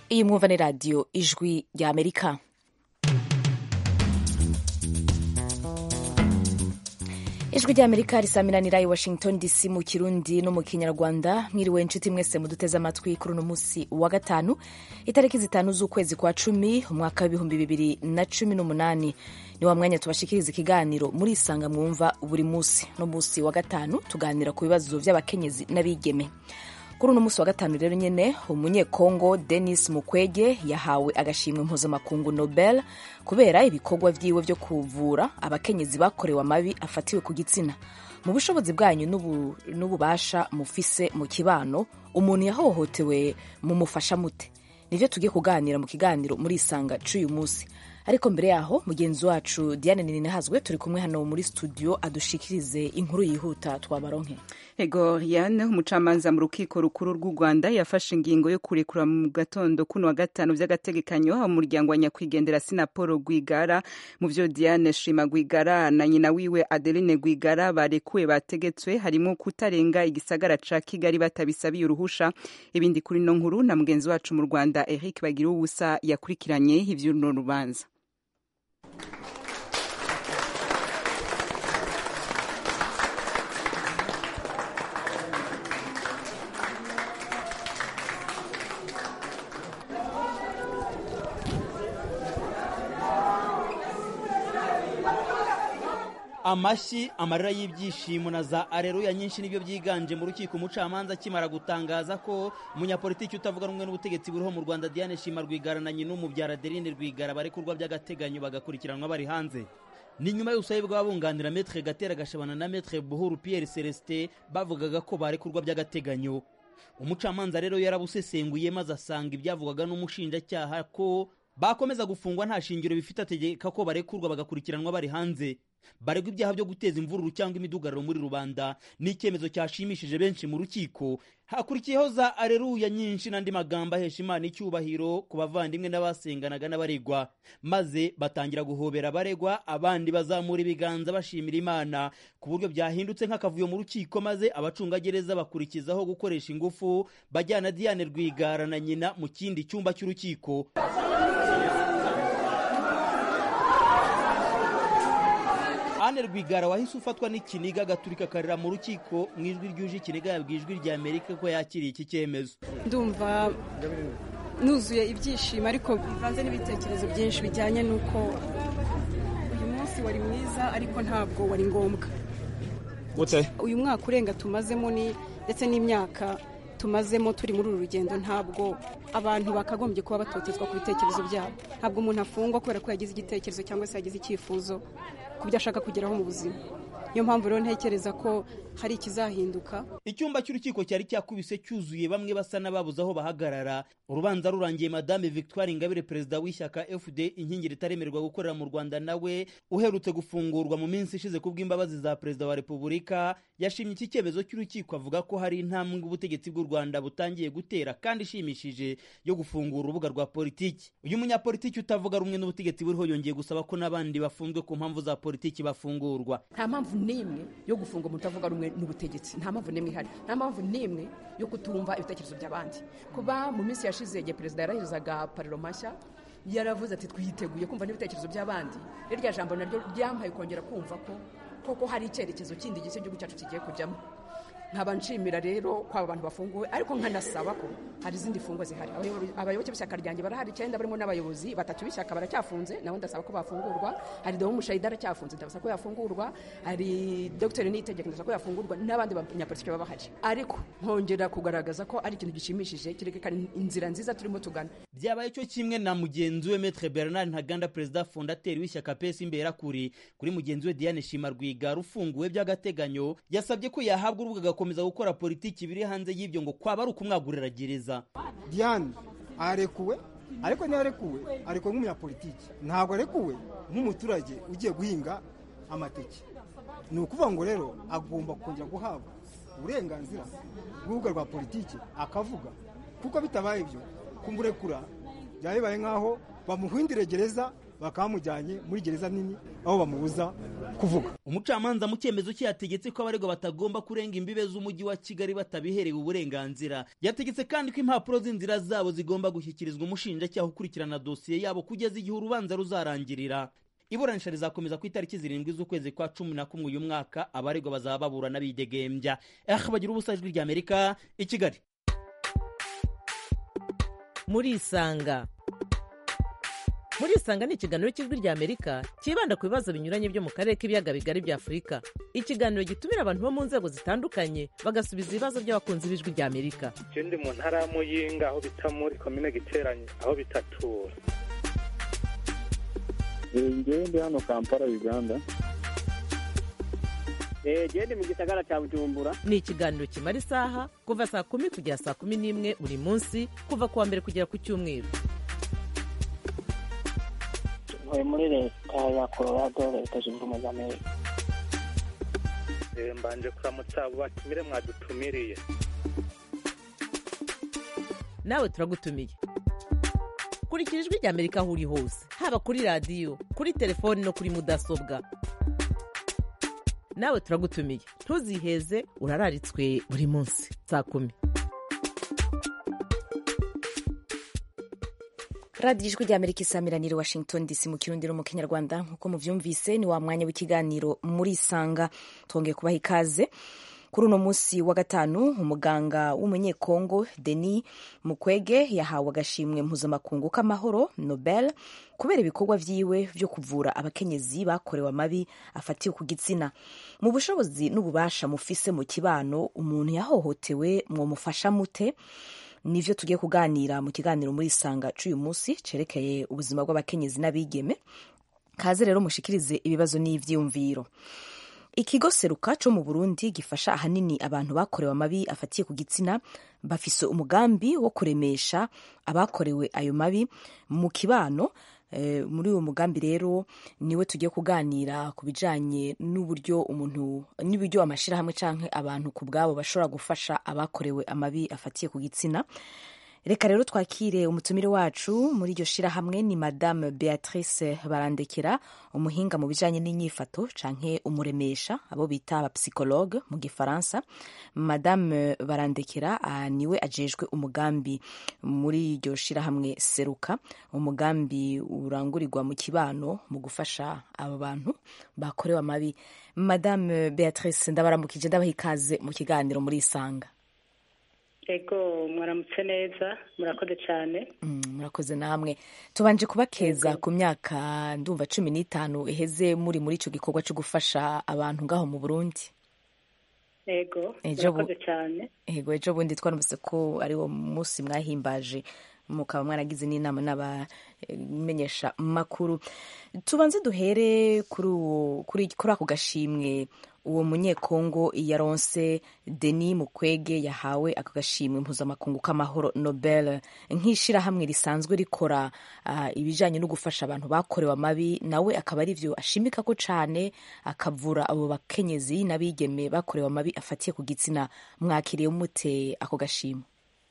iyi mwumva ni radiyo ijwi rya amerika ijwi rya amerika risaminanira i washington dc mu kirundi no mu kinyarwanda mwiriwe inshuti mwese muduteze amatwi kuri uno munsi wa gatanu itariki zitanu z'ukwezi kwa cumi umwaka w'ibihumbi bibiri na cumi n'umunani ni wa mwanya tubashikiriza ikiganiro muri isanga mwumva buri munsi no munsi wa gatanu tuganira ku bibazo by'abakenyezi n'abigeme kuri uno munsi wa gatanu rero nyine umunyekongo denis mukwege yahawe agashimwe mpuzamakungu nobel kubera ibikorwa vyiwe vyo kuvura abakenyezi bakorewe amabi afatiwe ku gitsina mu bushobozi bwanyu n'ububasha mufise mu kibano umuntu yahohotewe mumufasha mute nivyo tugiye kuganira mu kiganiro muri isanga c'uyu munsi ariko mbere yaho mugenzi wacu diane ninahazwe turi kumwe hano muri studio adushikirize inkuru yihuta twabaronke ego yane umucamanza mu rukiko rukuru rw'u rwanda yafashe ingingo yo kurekura mu gatondo kuno wa gatanu vy'agategekanyo umuryango wa nyakwigendera sinapolo rwigara mu vyo diane shima rwigara na nyina wiwe adeline rwigara barekuwe bategetswe harimo kutarenga igisagara ca kigali batabisabiye uruhusha ibindi kuri no nkuru na mugenzi wacu mu rwanda eric bagira ubusa yakurikiranye ivy'uno rubanza amashyi amarira y'ibyishimo na za areruya nyinshi nibyo byiganje mu rukiko umucamanza akimara gutangaza ko umunyapolitiki utavuga rumwe n'ubutegetsi buriho mu rwanda diane shima rwigara na nyina umubyara adeline rwigara barekurwa by'agateganyo bagakurikiranwa bari hanze ni nyuma y'ubusabe bw'abunganira metre gatera gashabana na metre buhuru pierre celestin bavugaga ko barekurwa by'agateganyo umucamanza rero yarabusesenguye maze asanga ibyavugwaga n'umushinjacyaha ko bakomeza gufungwa nta shingiro bifite ategeka ko barekurwa bagakurikiranwa bari hanze baregwa ibyaha byo guteza imvururu cyangwa imidugararo muri rubanda ni icyemezo cyashimishije benshi mu rukiko hakurikiyeho za areruya nyinshi n'andi magambo ahesha imana icyubahiro ku bavandimwe n'abasenganaga n'abaregwa maze batangira guhobera abaregwa abandi bazamura ibiganza bashimira imana ku buryo byahindutse nk'akavuyo mu rukiko maze abacungagereza bakurikizaho gukoresha ingufu bajyana diane rwigara na nyina mu kindi cyumba cy'urukiko Anne Rwigara wahise ufatwa n'ikiniga agaturika akarira mu rukiko mu ijwi ryuje ikiniga yabwiye ijwi rya Amerika ko yakiriye iki cyemezo ndumva nuzuye ibyishimo ariko bivanze n'ibitekerezo byinshi bijyanye n'uko uyu munsi wari mwiza ariko ntabwo wari ngombwa uyu mwaka urenga tumazemo ni ndetse n'imyaka tumazemo turi muri uru rugendo ntabwo abantu bakagombye kuba batotezwa ku bitekerezo byabo ntabwo umuntu afungwa kubera ko yagize igitekerezo cyangwa se yagize icyifuzo ku byo ashaka kugeraho mu buzima niyo mpamvu rero ntekereza ko hari ikizahinduka icyumba cy'urukiko cyari cyakubise cyuzuye bamwe basa n'ababuze aho bahagarara urubanza rurangiye madame victoire ingabire perezida w'ishyaka fd inkingi ritaremererwa gukorera mu rwanda nawe uherutse gufungurwa mu minsi ishize ku bw'imbabazi za perezida wa repubulika yashimye iki cyemezo cy'urukiko avuga ko hari intambwe ubutegetsi bw'u rwanda butangiye gutera kandi ishimishije yo gufungura urubuga rwa politiki uyu munyapolitiki utavuga rumwe n'ubutegetsi buriho yongeye gusaba ko n'abandi bafunzwe ku mpamvu za politiki bafungurwa nta mpamvu n'imwe yo gufunga umuntu utavuga rumwe n'ubutegetsi nta mpamvu n'imwe ihari nta mpamvu n'imwe yo kutumva ibitekerezo by'abandi kuba mu minsi yashize igihe perezida yarahizaga pariro mashya yaravuze ati twiteguye kumva n'ibitekerezo by'abandi irya jambo naryo ryampaye kongera kumva ko koko hari icyerekezo kindi gishya igihugu cyacu kigiye kujyamo nkaba nshimira rero ko aba bantu bafunguwe ariko nkanasaba ko hari izindi fungwa zihari abayoboke b'ishyaka ryanjye barahari icyenda barimo n'abayobozi batatu b'ishyaka baracyafunze nabo ndasaba ko bafungurwa hari domo mushayida aracyafunze ndasaba ko yafungurwa hari dogiteri niyitegeka ndasaba ko yafungurwa n'abandi banyapolitiki baba bahari ariko nkongera kugaragaza ko ari ikintu gishimishije kirekana inzira nziza turimo tugana byabaye cyo kimwe na mugenzi we metre bernard ntaganda perezida fondateri w'ishyaka pesi imberakuri kuri mugenzi we diane shima rwigara ufunguwe by'agateganyo yasabye ko yahabwa urubuga gukomeza gukora politiki biri hanze y'ibyo ngo kwaba ari ukumwagurira gereza diane arekuwe ariko ntiyarekuwe arekuwe nk'umunyapolitiki ntabwo arekuwe nk'umuturage ugiye guhinga amateke ni ukuvuga ngo rero agomba kongera guhabwa uburenganzira bw'urubuga rwa politiki akavuga kuko bitabaye ibyo kumurekura byaba bibaye nk'aho bamuhindire gereza bakaba bamujyanye muri gereza nini aho bamubuza kuvuga umucamanza mu cyemezo cye yategetse ko abaregwa batagomba kurenga imbibe z'umujyi wa kigali batabiherewe uburenganzira yategetse kandi ko impapuro z'inzira zabo zigomba gushyikirizwa umushinjacyaha ukurikirana dosiye yabo kugeza igihe urubanza ruzarangirira iburanisha rizakomeza ku itariki zirindwi z'ukwezi kwa cumi na kumwe uyu mwaka abaregwa bazaba baburana bidegembya eh bagira ubusa ijwi rya amerika i kigali murisanga murisanga ni ikiganiro cy'ijwi rya amerika cyibanda ku bibazo binyuranye byo mu karere k'ibiyaga bigari bya afurika ikiganiro gitumira abantu bo mu nzego zitandukanye bagasubiza ibibazo by'abakunzi b'ijwi rya amerika je ndi mu ntara ya muyinga aho bita muri komine giteranye aho bitatura ngewe ndi hano kampala uganda genda mu gisagara cya bujumbura ni ikiganiro kimara isaha kuva saa kumi kugera saa kumi n'imwe buri munsi kuva ku wa mbere kugera ku cyumweru ntuye muri leta ya colorado leta zunze ubumwe za amerika Eh, mbanje kuramutsa abo batumire mwadutumiriye nawe turagutumiye kurikira ijwi rya amerika aho uri hose haba kuri radiyo kuri telefoni no kuri mudasobwa nawe turagutumiye ntuziheze urararitswe buri munsi saa kumi radiyo ijwi rya amerika isamiraniye washington dc mu kirundi no mu kinyarwanda nk'uko mubyumvise ni wa mwanya w'ikiganiro muri isanga twongeye kubaha ikaze kuri uno munsi wa gatanu umuganga w'umunyekongo denis mukwege yahawe agashimwe mpuzamakungu k'amahoro nobel kubera ibikorwa vyiwe vyo kuvura abakenyezi bakorewe amabi afatiwe ku gitsina mu bushobozi n'ububasha mufise mu kibano umuntu yahohotewe mwomufasha mute nivyo tugiye kuganira mu kiganiro muri isanga c'uyu munsi cerekeye ubuzima bw'abakenyezi n'abigeme kaze rero mushikirize ibibazo n'ivyiyumviro ikigo seruka co mu burundi gifasha ahanini abantu bakorewe amabi afatiye ku gitsina bafise umugambi wo kuremesha abakorewe ayo mabi mu kibano Eh, muri uwo mugambi rero niwe tugiye kuganira ku bijanye n'uburyo umuntu n'uburyo amashirahamwe canke abantu ku bwabo bashobora gufasha abakorewe amabi afatiye ku gitsina reka rero twakire umutumire wacu muri iryo shirahamwe ni madame beatrice barandekera umuhinga mu bijanye n'inyifato canke umuremesha abo bita abapsikologe mu gifaransa madame barandekera uh, niwe ajejwe umugambi muri iryo shirahamwe seruka umugambi urangurirwa mu kibano mu gufasha abo bantu bakorewe amabi madame beatrice ndabaramukije ndabaha ikaze mu kiganiro muri isanga ego mwaramutse neza murakoze cyane murakoze namwe tubanje kubakeza ku myaka ndumva cumi n'itanu iheze muri muri icyo gikorwa cyo gufasha abantu ngaho mu burundi ego Ejo bu- murakoze cyane ego ejo bundi twarumvise ko ari wo munsi mwahimbaje mukaba mwaragize n'inama n'abamenyesha makuru tubanze duhere kuri uwo- kuri kuri ako gashimwe uwo munyekongo yaronse denis mukwege yahawe ako gashimwe mpuzamakungu k'amahoro nobel nk'ishirahamwe risanzwe rikora ah, ibijanye no gufasha abantu bakorewe amabi nawe akaba ari vyo ashimika ko cane akavura abo bakenyezi n'abigeme bakorewe amabi afatiye ku gitsina mwakiriye mute ako gashimwe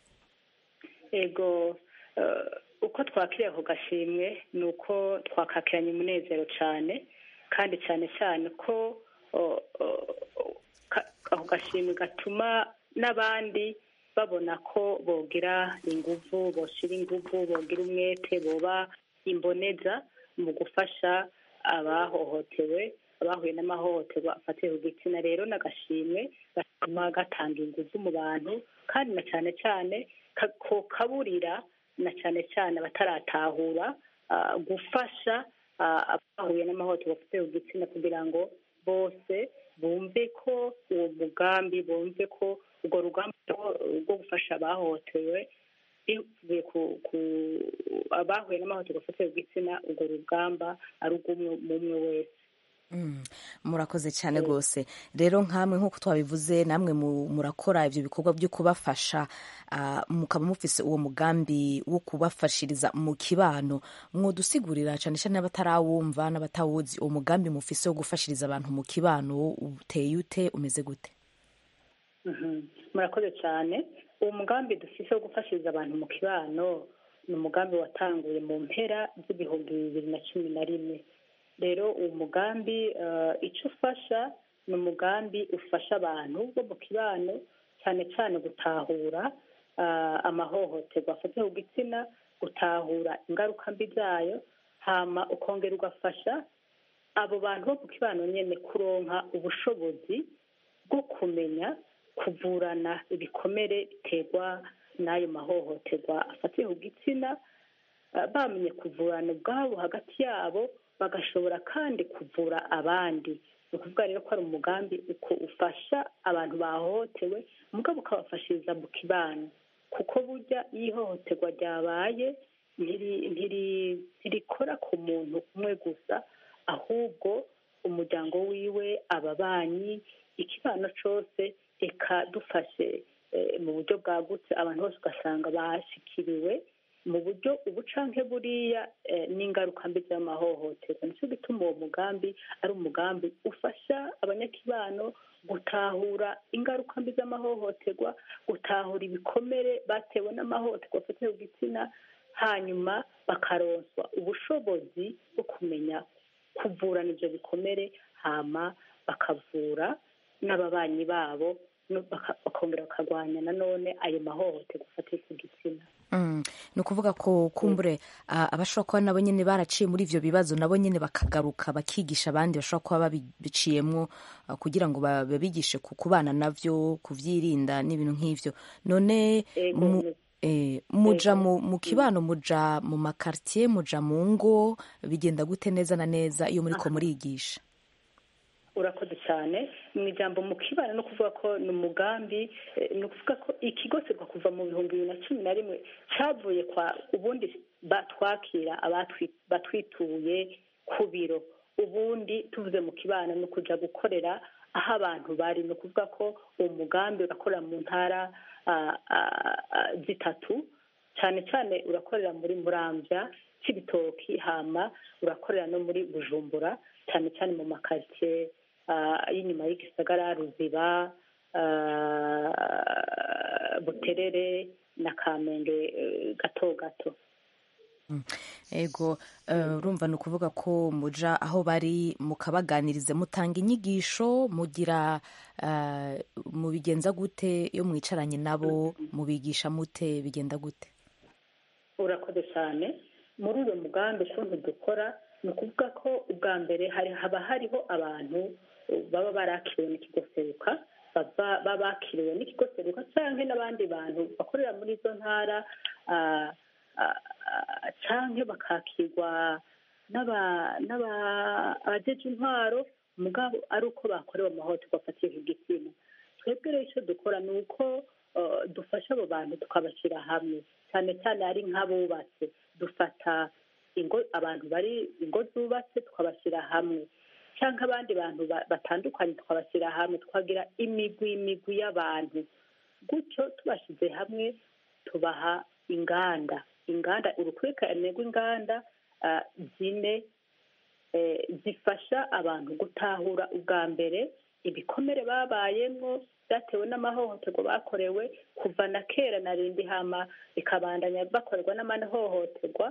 ego eh, uko twakiriye ako gashimwe ni uko twakakiranye umunezero cyane kandi cyane cyane ko o- o- ka- ako gashimwe gatuma n'abandi babona ko bogira inguvu boshira inguvu bogira umwete boba imboneza mu gufasha abahohotewe abahuye n'amahohoterwa afatiye ku gitsina rero n'agashimwe gatuma gatanga inguvu mu bantu kandi na cyane cyane ka- ko kaburira na cyane cyane abataratahura ah, gufasha ah, abahuye n'amahohoterwa afatiye ku gitsina kugira ngo bose bumve ko uwo mugambi bumve ko urwo rugamba rwo- rwo gufasha abahohotewe bivuye ku ku abahuye n'amahohoterwa afatiye ku gitsina urwo rugamba ari urw'umwe umwe wese Mm, murakoze cyane rwose rero nkamwe nk'uko twabivuze namwe mu- murakora ibyo bikorwa byo kubafasha ah, mukaba mufise uwo mugambi wo kubafashiriza mu kibano mwodusigurira cyane cyane n'abatarawumva n'abatawuzi uwo mugambi mufise wo gufashiriza abantu mu kibano uteye ute umeze gute Mhm. murakoze cyane uwo mugambi dufise wo gufashiriza abantu mu kibano ni umugambi watanguye mu mpera z'ibihumbi bibiri na cumi na rimwe rero uwo mugambi eh, icyo ufasha ni umugambi ufasha abantu bo mu kibano cyane cyane gutahura ah, amahohoterwa afatiye ku gitsina gutahura ingaruka mbi zayo hama ukongera ugafasha abo bantu bo ku kibano nyine kuronka ubushobozi bwo kumenya kuvurana ibikomere biterwa n'ayo mahohoterwa afatiye ku gitsina ah, bamenye kuvurana ubwabo hagati yabo bagashobora kandi kuvura abandi ni ukuvuga rero ko ari umugambi uko ufasha abantu bahohotewe mugabo ukabafashiriza mu kibano kuko burya iyo ihohoterwa ryabaye ntiri- ntiri- ntirikora ku muntu umwe gusa ahubwo umuryango wiwe ababanyi ikibano cyose reka dufashe eh, mu buryo bwagutse abantu bose ugasanga bashikiriwe mu buryo ubu canke buriya eh, n'ingaruka mbi z'amahohoterwa nicyo gituma uwo mugambi ari umugambi ufasha abanyakibano gutahura ingaruka mbi z'amahohoterwa gutahura ibikomere batewe n'amahohoterwa afatiye ku gitsina hanyuma bakaronswa ubushobozi bwo kumenya kuvurana ibyo bikomere hama bakavura n'ababanyi babo no- baka- bakongera bakarwanya nanone ayo mahohoterwa afatiye ku gitsina Mm, ni ukuvuga ko kumbure ah, abashobora kuba nabo nyine baraciye muri ivyo bibazo nabo nyine bakagaruka bakigisha abandi bashobora kuba babiciyemwo ah, kugira ngo ba- babigishe ku kubana navyo kuvyirinda n'ibintu nk'ivyo none Ego, mu, mu- eh, muja mu, mu kibano muja mu makartier muja mu ngo bigenda gute neza na neza iyo muriko murigisha urakoze cyane mu ijambo mu kibano no kuvuga ko ni umugambi eh, ni ukuvuga ko ikigo serwa kuva mu bihumbi bibiri na cumi na rimwe cyavuye kwa ubundi batwakira abatwi- batwituye ku biro ubundi tuvuze mu kibano ni ukuja gukorera aho abantu bari ni ukuvuga ko uwo mugambi urakorera mu ntara ah, ah, ah, zitatu cyane cyane urakorera muri muramvya cy'ibitoki hama urakorera no muri bujumbura cyane cyane mu makaritsiye ah, y'inyuma y'igisagara ruziba ah, buterere na kamenge eh, gato gato ego eh, urumva ni ukuvuga ko muja aho bari mukabaganiriza mutanga inyigisho mugira eh, mubigenza gute iyo mwicaranye nabo mubigisha mute bigenda gute urakoze cyane muri uyu mugambi ukuntu dukora ni ukuvuga ko ubwa mbere hari haba hariho abantu uh, baba barakiriwe n'ikigo seruka baba baba bakiriwe n'ikigo seruka cyangwa n'abandi bantu bakorera muri izo ntara ah, ah, ah, canke bakakirwa n'aba- n'aba- abajeje intwaro mugabo ari uko bakorewe amahohoterwa afatiye ku gitsina twebwe rero icyo dukora ni uko uh, dufasha abo bantu tukabashyira hamwe cyane cyane ari nk'abubatse dufata ingo abantu bari ingo zubatse tukabashyira hamwe cyangwa abandi bantu ba- batandukanye tukabashyira hamwe tukagira imigwi imigwi y'abantu gutyo tubashyize hamwe tubaha inganda inganda urukurikirane rw'inganda ah, zine eh, zifasha abantu gutahura ubwa mbere ibikomere babayemwo byatewe n'amahohoterwa bakorewe kuva na kera na rindi hama bikabandanya bakorerwa n'amahohoterwa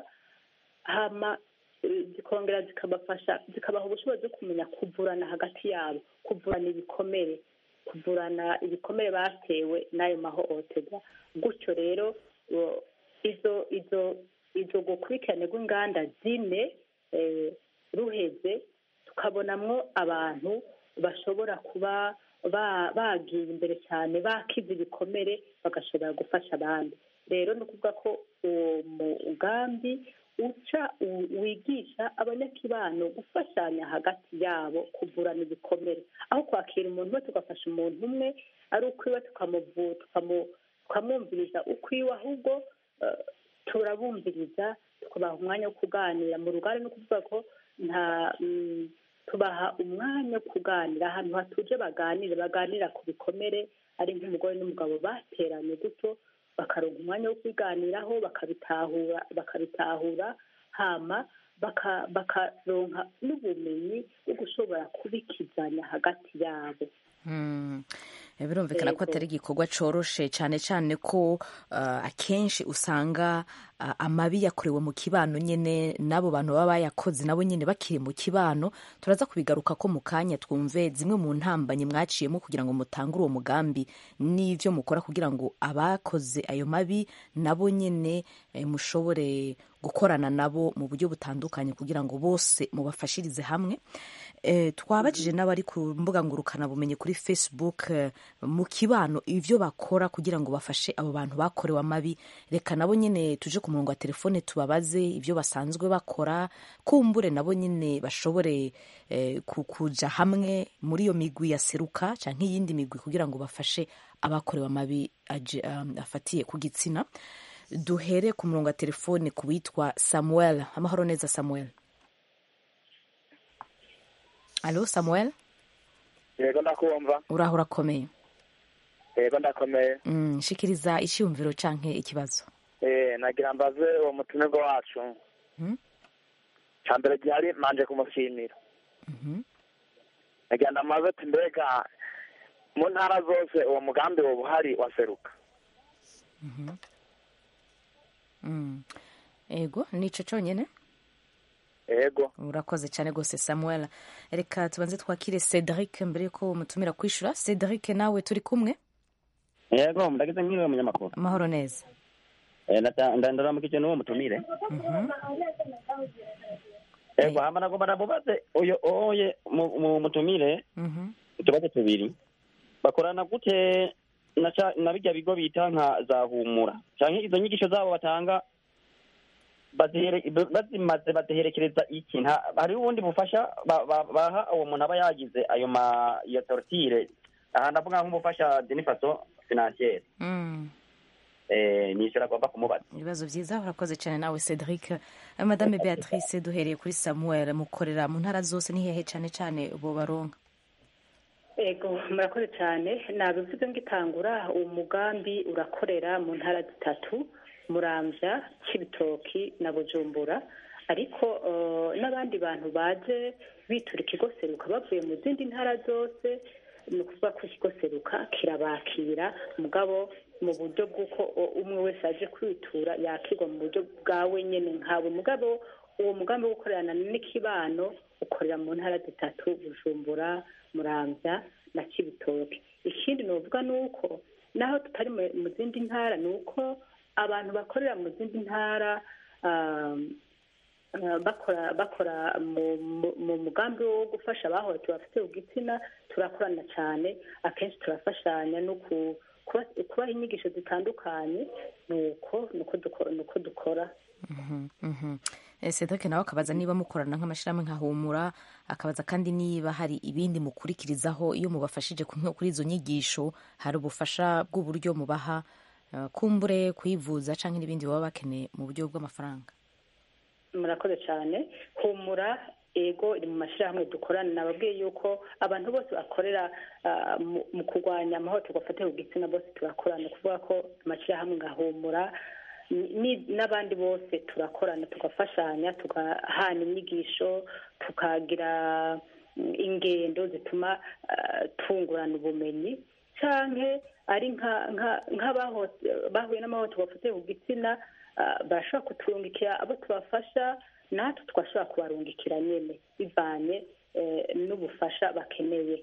hama eh, zikongera zikabafasha zikabaha ubushobozi bwo kumenya kuvurana hagati yabo kuvurana ibikomere kuvurana ibikomere batewe n'ayo mahohoterwa gutyo rero o, izo izo izo gukurikirane rw'inganda zine eh, ruheze tukabonamwo abantu bashobora kuba ba- bagiye imbere cyane bakize ibikomere bagashobora gufasha abandi rero ni ukuvuga ko uwo mugambi uca u- wigisha abanyakibano gufashanya hagati yabo kuvurana ibikomere aho kwakira umuntu we tugafasha umuntu umwe ari ukwiwe tukamuvu- tukamu- tukamwumviriza ukwiwe ahubwo eh, turabumviriza tukabaha umwanya wo kuganira mu rugari no kuvuga ko nta mm, tubaha umwanya wo kuganira ahantu hatuje baganire baganira ku bikomere ari nk'umugore n'umugabo bateranye gutyo bakaronka umwanya wo kubiganiraho bakabitahura bakabitahura hama baka- bakaronka n'ubumenyi bwo gushobora kubikizanya hagati yabo Mm. Eh, birumvikana ko Yego. atari igikorwa coroshe cyane cyane ko uh, akenshi usanga uh, amabi yakorewe mu kibano nyene n'abo bantu baba bayakoze nabo nyene bakiri mu kibano turaza kubigaruka ko mu kanya twumve zimwe mu ntambanyi mwaciyemo kugira ngo mutangure uwo mugambi n'ivyo mukora kugira ngo abakoze ayo mabi nabo nyene eh, mushobore gukorana nabo mu buryo butandukanye kugira ngo bose mubafashirize hamwe eh, twabajije n'abari ku mbuga ngurukanabumenyi kuri facebook eh, mu kibano ivyo bakora kugira ngo bafashe abo bantu bakorewe amabi reka nabo nyene tuje ku murongo wa telefone tubabaze ivyo basanzwe bakora kumbure nabo nyene bashobore eh, ku- kuja hamwe muri iyo migwi ya seruka canke iyindi migwi kugira ngo bafashe abakorewe amabi aje- um, afatiye ku gitsina duhere ku murongo wa telefone ku witwa samuel amahoro neza samuel alo samuel yego ndakumva uraho urakomeye yego ndakomeye Mm, shikiriza icyumviro canke ikibazo eh nagira mbaze uwo mutumirwa wacu Mhm. cya mbere gihari manje kumushimira Mhm. nagira ndamaze ati mbega mu ntara zose uwo mugambi woba uhari waseruka Mhm. Mm. ego nico conyene yego urakoze cyane rwose samuel reka tubanze twakire cedric mbere yuko mutumira kwishura cedric nawe turi kumwe yego ndagize nk'iwe munyamakuru amahoro neza Eh, ndata- nda- ndaramukije n'uwo mutumire Mhm. yego hama nagomba namubaze uyo oye mu- mu mutumire Mhm. utubazo tubiri bakorana gute na ca- na birya bigo bita nka za humura canke izo nyigisho zabo batanga bazihere- ba- bazimaze baziherekereza iki nta hariho ubundi bufasha ba- ba- baha uwo muntu aba yagize ayo ma iyo tortire aha ndavuga nk'umufasha denifaso financiere Mm. eh, nisho agomba kumubaza ibibazo byiza urakoze cyane nawe cedric Eh, madame beatrice duhereye kuri samuel mukorera mu ntara zose ni hehe cyane cyane bo baronka ego murakoze cyane nabivuze ngitangura uwo mugambi urakorera mu ntara zitatu muramvya kibitoki na bujumbura ariko eh, n'abandi bantu baje bitura ikigo seruka bavuye mu zindi ntara zose ni ukuvuga ko ikigo seruka kirabakira mugabo mu buryo bw'uko o- umwe wese aje kwitura yakirwa mu buryo bwawe nyene nkawe mugabo uwo mugambi wo gukorerana n'ikibano ukorera mu ntara zitatu bujumbura muramvya na kibitoke ikindi novuga ni uko naho tutari mu- mu zindi ntara ni uko abantu bakorera mu zindi ntara um, uh, bakora bakora mu mu- mu mugambi wo gufasha abahohotewe bafite igitsina turakorana cyane akenshi turafashanya no ku- kuba- kubaha inyigisho zitandukanye nuko nuko duko- nuko dukora Mhm, mhm. Eh, cedric nawe akabaza niba mukorana nk'amashyirahamwe nka humura akabaza kandi niba hari ibindi mukurikirizaho iyo mubafashije ku- kuri izo nyigisho hari ubufasha bw'uburyo mubaha eh, kumbure kwivuza cyangwa n'ibindi baba bakeneye mu buryo bw'amafaranga murakoze cyane humura ego iri mu mashyirahamwe dukorana nababwiye yuko abantu bose bakorera ah, mu- mu kurwanya amahohoterwa afatiye ku gitsina bose turakorana ni ukuvuga ko amashyirahamwe nka humura ni- ni- n'abandi bose turakorana tugafashanya tugahana inyigisho tukagira mm, ingendo zituma ah, tungurana ubumenyi canke ari nka- nka- nk'abahote- bahuye n'amahohoterwa afatiye ku gitsina ah, barashobora kuturungikira abo tubafasha natwe twashobora kubarungikira nyene bivanye eh, n'ubufasha bakeneye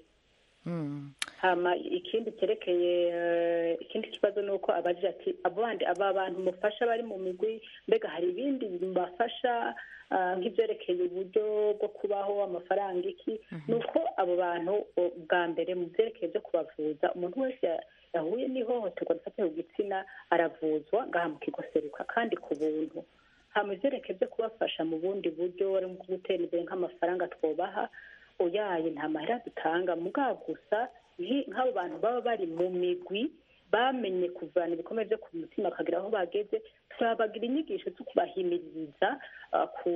Mm. hama ikindi cyerekeye eh, ikindi kibazo ni uko abagira ati abo bandi aba bantu mufasha bari mu migwi mbega hari ibindi bibafasha ah, nk'ibyerekeye uburyo bwo kubaho amafaranga iki ni uko abo bantu o, bwa mbere mu byerekeye byo kubavuza umuntu wese ya- yahuye n'ihohoterwa rifatiye ku gitsina aravuzwa ngaha mu kigo seruka kandi ku buntu hama ivyerekeye byo kubafasha mu bundi buryo ari nko gutera imbere nk'amafaranga twobaha uyaye nta mahera dutanga mugabo gusa nki- nk'abo bantu baba bari mu migwi bamenye kuvana ibikomere byo ku mutima bakagira aho bageze turabagira inyigisho zo kubahimiriza ah, ku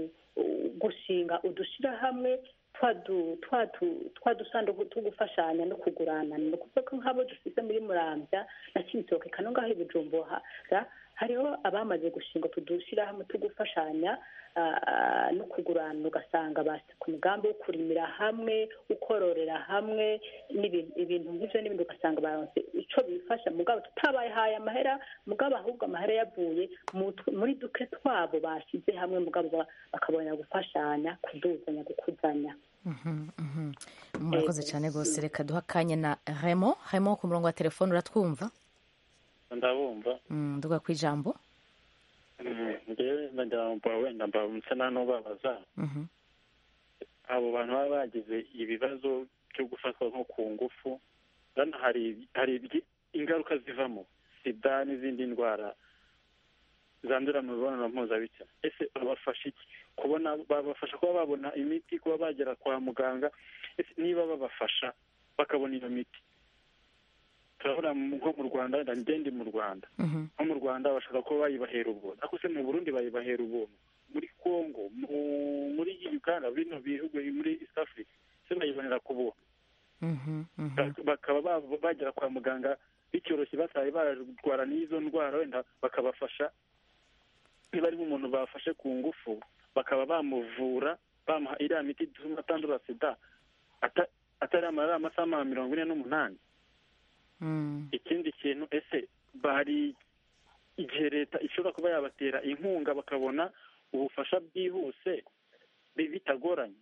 gushinga udushirahamwe twa du- twa du- twa dusanduku two gufashanya no kuguranana ni ukuvuga ko nk'abo dufise muri muramvya na cy'ibitoke kano ngaho i bujumbura hariho abamaze gushinga tudushyirahamwe tugufashanya no kugurana ugasanga basi ku mugambi wo kurimira hamwe ukororera hamwe ibintu nk'ibyo n'ibindi ugasanga baronse icyo bifasha mugabo tutabahaye amahera mugabo ahubwo amahera yavuye muri duke twabo bashyize hamwe mugabo bakabona gufashanya kuduzanya gukuzanya murakoze cyane rwose reka duha akanya na remo remo ku murongo wa telefone uratwumva ndabumva nduga ku ijambo ngewe ndagira wenda mbamutse nta n'ubabaza abo bantu baba bagize ibibazo byo gufatwa nko ku ngufu hari hari ingaruka zivamo sida n'izindi ndwara zandurira mu mibonano mpuzabitsina ese babafasha iki kubona babafasha kuba babona imiti kuba bagera kwa muganga ese niba babafasha bakabona iyo miti turabona nko mu rwanda wenda ngende mu rwanda nko mu rwanda bashaka kuba bayibahera ubuntu ariko se mu burundi bayibahera ubuntu muri congo muri uganda bino bihugu muri east africa se bayibonera ku buntu bakaba bagera kwa muganga bicyoroshye bataye barwara n'izo ndwara wenda bakabafasha niba ari umuntu bafashe ku ngufu bakaba bamuvura bamuha iriya miti ituma atandura sida atari amarira amasaha mirongo ine n'umunani ikindi kintu ese bari igihe leta ishobora kuba yabatera inkunga bakabona ubufasha bwihuse bitagoranye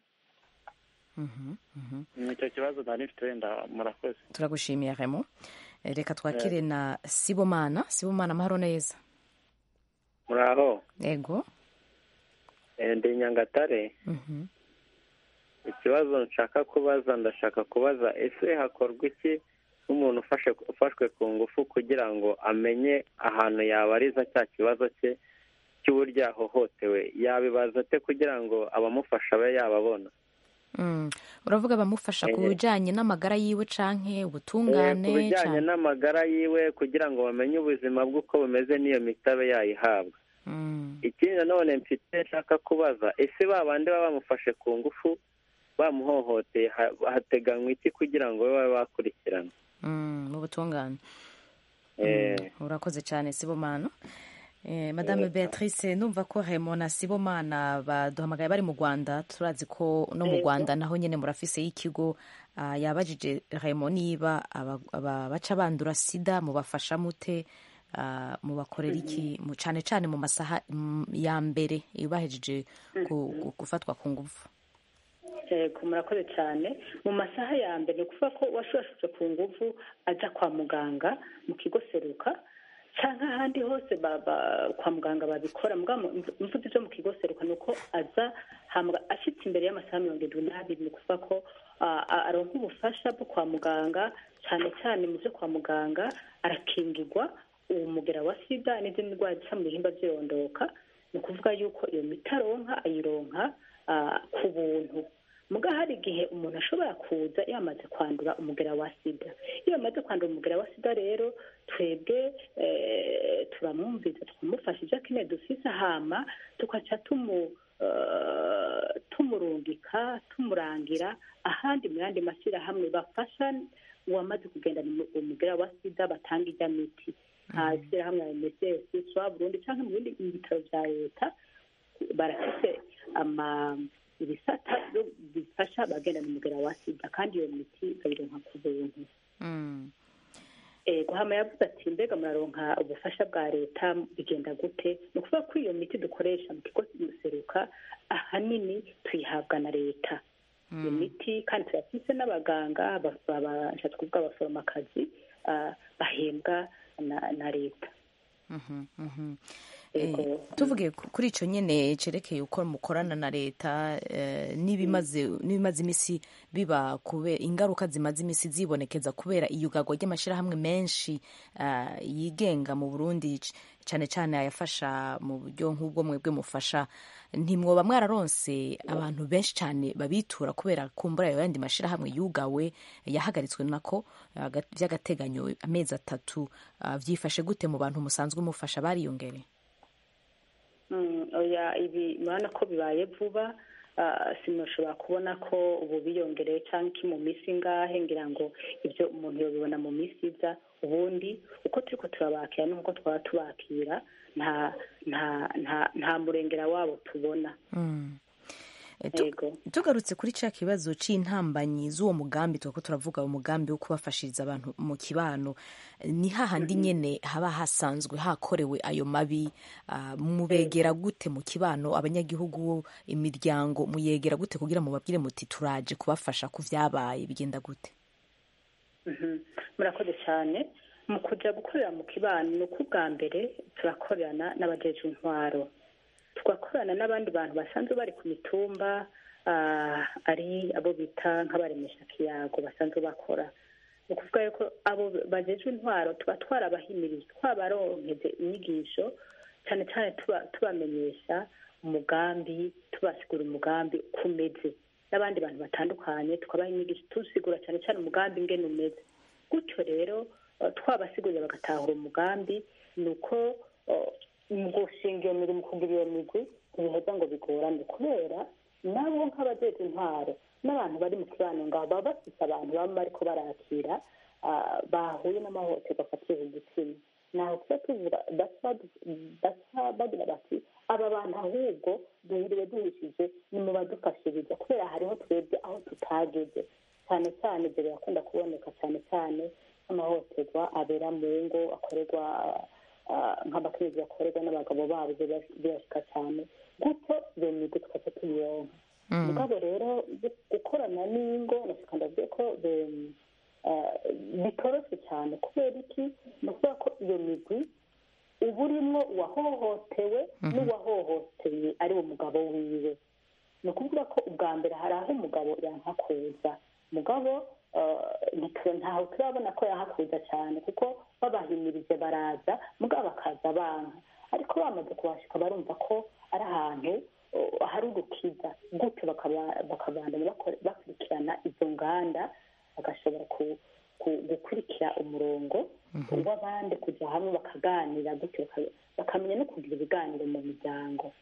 ni icyo kibazo nari mfite wenda murakoze turagushimiye remo reka twakire na sibomana sibomana amahoro neza muraho yego ndi nyangatare ikibazo nshaka kubaza ndashaka kubaza ese hakorwa iki nk'umuntu ufashwe ku ngufu kugira ngo amenye ahantu yabariza cya kibazo cye cy'uburyo yahohotewe yabibaza ate kugira ngo abamufasha abe yababona uravuga abamufasha ku bijyanye n'amagara yiwe canke ubutungane ku bijyanye n'amagara yiwe kugira ngo bamenye ubuzima bwe uko bumeze n'iyo mitabe yayihabwa ikindi nanone mfite nshaka kubaza ese ba bandi baba bamufashe ku ngufu bamuhohoteye hateganywa iki kugira ngo babe bakurikirana mu butungane urakoze cyane sibomana madame beatrice numva ko hemo na sibomana baduhamagaye bari mu rwanda turazi ko no mu rwanda naho nyine murafise y'ikigo yabajije hemo niba baca bandura sida mubafasha mute mubakorera iki cyane cyane mu masaha ya mbere bahejeje gufatwa ku ngufu yego murakoze cyane mu masaha ya mbere ni ukuvuga ko uwashurashuje ku nguvu ajya kwa muganga mu kigo seruka cyangwa ahandi hose kwa muganga babikora imvugo zo mu kigo seruka ni uko aza ashyitse imbere y'amasaha mirongo irindwi n'abiri ni ukuvuga ko aronka ubufasha bwo kwa muganga cyane cyane mu byo kwa muganga arakingirwa umugera wa sida n'izindi ndwara zica mu bihimba by'irondoka ni ukuvuga yuko iyo miti aronka ayironka ku buntu muga hari igihe umuntu ashobora kuza yamaze kwandura umugera wa sida iyo amaze kwandura umugera wa sida rero twebwe turamwumviza tukamufasha ibyo akeneye dufise hama tugaca tumurungika tumurangira ahandi mu yandi mashyirahamwe bafasha uwamaze kugendana umugera wa sida batanga ijya miti nta shyirahamwe ya msc swa burundi cyangwa mu bindi bitaro bya leta barafise ama ibisata bifasha abagendana umugera wa sida kandi iyo miti bayironka ku buntu guhama yavuze ati mbega muraronka ubufasha bwa leta bigenda gute ni ukuvuga ko iyo miti dukoresha mu kigo seruka ahanini tuyihabwa na leta iyo miti kandi turafise n'abaganga bashatse kuvuga abaforomakazi bahembwa na leta tuvuge kuri icyo nyine cyerekeye uko mukorana na leta n'ibimaze iminsi biba ingaruka zimaze iminsi zibonekeza kubera iyugagwa ry'amashyirahamwe menshi yigenga mu burundi cyane cyane ayafasha mu buryo nk'ubwo mwebwe mufasha ntimwoba mwararonse abantu benshi cyane babitura kubera kumbura ayo yandi mashyirahamwe yugawe yahagaritswe nako by'agateganyo amezi atatu byifashe gute mu bantu musanzwe mufasha bariyongereye oya ibi murabona ko bibaye vuba simushobora kubona ko ubu biyongereye cyangwa iki mu minsi ngahe ngira ngo ibyo umuntu yabibona mu minsi iza ubundi uko turi ko turabakira n'uko twaba tubakira nta nta nta nta murengera wabo tubona tugarutse kuri cya kibazo cy'intambanyi z'uwo mugambi tuba turavuga umugambi wo kubafashiriza abantu mu kibano ni hahandi nyine haba hasanzwe hakorewe ayo mabi mubegera gute mu kibano abanyagihugu imiryango muyegera gute kugira mubabwire muti turaje kubafasha ku byabaye bigenda gute murakoze cyane mu kujya gukorera mu kibano ni uko ubwa mbere turakorerana n'abajeje intwaro tugakorana n'abandi bantu basanzwe bari ku mitumba ari abo bita nk'abaremesha kiyago basanzwe bakora ni ukuvuga yuko abo bagejwe intwaro tuba twarabahimirije twabaronkeje inyigisho cyane cyane tubamenyesha umugambi tubasigura umugambi uko umeze n'abandi bantu batandukanye tukabaha inyigisho tusigura cyane cyane umugambi ingene umeze gutyo rero twabasigurira bagatahura umugambi ni uko mu gushinga iyo mirimo kugira iyo migwi ntibiheza ngo bigorane kubera nabo nk'abajeje intwaro n'abantu bari mu kibano ngaho baba bafite abantu baba bariko barakira bahuye n'amahohoterwa afatiye ku gitsina naho tuba tuvuga baca bagira bati aba bantu ahubwo duhiriwe duhishije ni mu badufashiriza kubera hariho twebwe aho tutageze cyane cyane ibyo birakunda kuboneka cyane cyane nk'amahohoterwa abera mu ngo akorerwa nk'abakenyezi bakorerwa n'abagabo babo birashika cyane gutyo iyo migo tukaca tuyironka mugabo rero gukorana n'ingo nashika ndavuye ko bitoroshye cyane kubera iki ni ukuvuga ko iyo migwi uba urimo uwahohotewe n'uwahohoteye ari umugabo wiwe ni ukuvuga ko ubwa mbere hari aho umugabo yanka kuza mugabo ntaho turabona ko yahakuza cyane kuko babahimirije baraza mugabo bakaza banka ariko bamaze kubashika barumva ko ari ahantu hari urukiza gutyo bakabandanya bakurikirana izo nganda bagashobora gukurikira umurongo w'abandi kujya hamwe bakaganira gutyo bakamenya no kugira ibiganiro mu miryango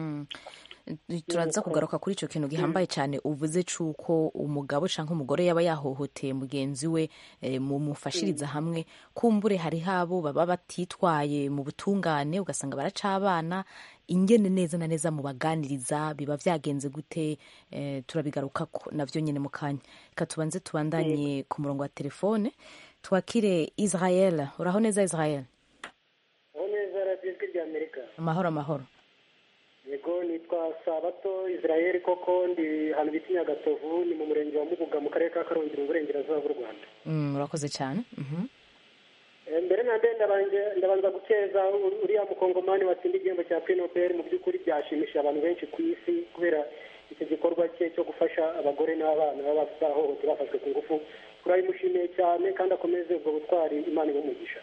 turaza kugaruka kuri icyo kintu gihambaye cyane uvuze cy'uko umugabo cyangwa umugore yaba yahohoteye mugenzi we mumufashiriza hamwe kumbure hariho abo baba batitwaye mu butungane ugasanga baracabana ingene neza na neza mubaganiriza biba byagenze gute turabigaruka nabyo nyine mu kanya reka tubanze tubandanye ku murongo wa telefone twakire israel uraho neza israel aho neza radiyo rya amerika amahoro amahoro yego nitwa sabato israel koko ndi ahantu bita nyagatovu ni mu murenge wa mubuga mu karere ka karongi mu burengerazuba bw'u rwanda urakoze cyane mbere na mbere ndabanza gukeza uriya mukongomani watsinda igihembo cya pinoperi mu by'ukuri byashimishije abantu benshi ku isi kubera icyo gikorwa cye cyo gufasha abagore n'abana baba bahohote bafashwe ku ngufu turabimushimiye cyane kandi akomeze ubwo butwari imana ibumugisha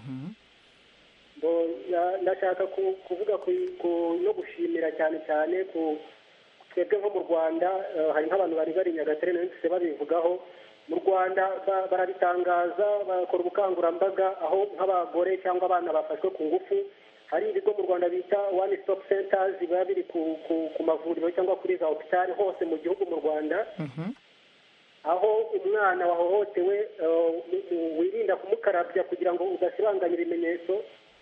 ndashaka kuvuga no gushimira cyane cyane ku twebwe nko mu rwanda hari nk'abantu bari bari nyagatare nayo babivugaho mu rwanda barabitangaza bakora ubukangurambaga aho nk'abagore cyangwa abana bafashwe ku ngufu hari ibigo mu rwanda bita one stop centers biba biri ku mavuriro cyangwa kuri za hopitali hose mu gihugu mu rwanda aho umwana wahohotewe wirinda kumukarabya kugira ngo udasibanganya ibimenyetso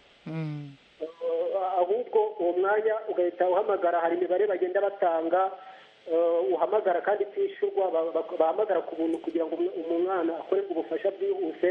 ahubwo uwo mwanya ugahita uhamagara hari imibare bagenda batanga uhamagara kandi itishyurwa bahamagara ku buntu kugira ngo umwana akorerwe ubufasha bwihuse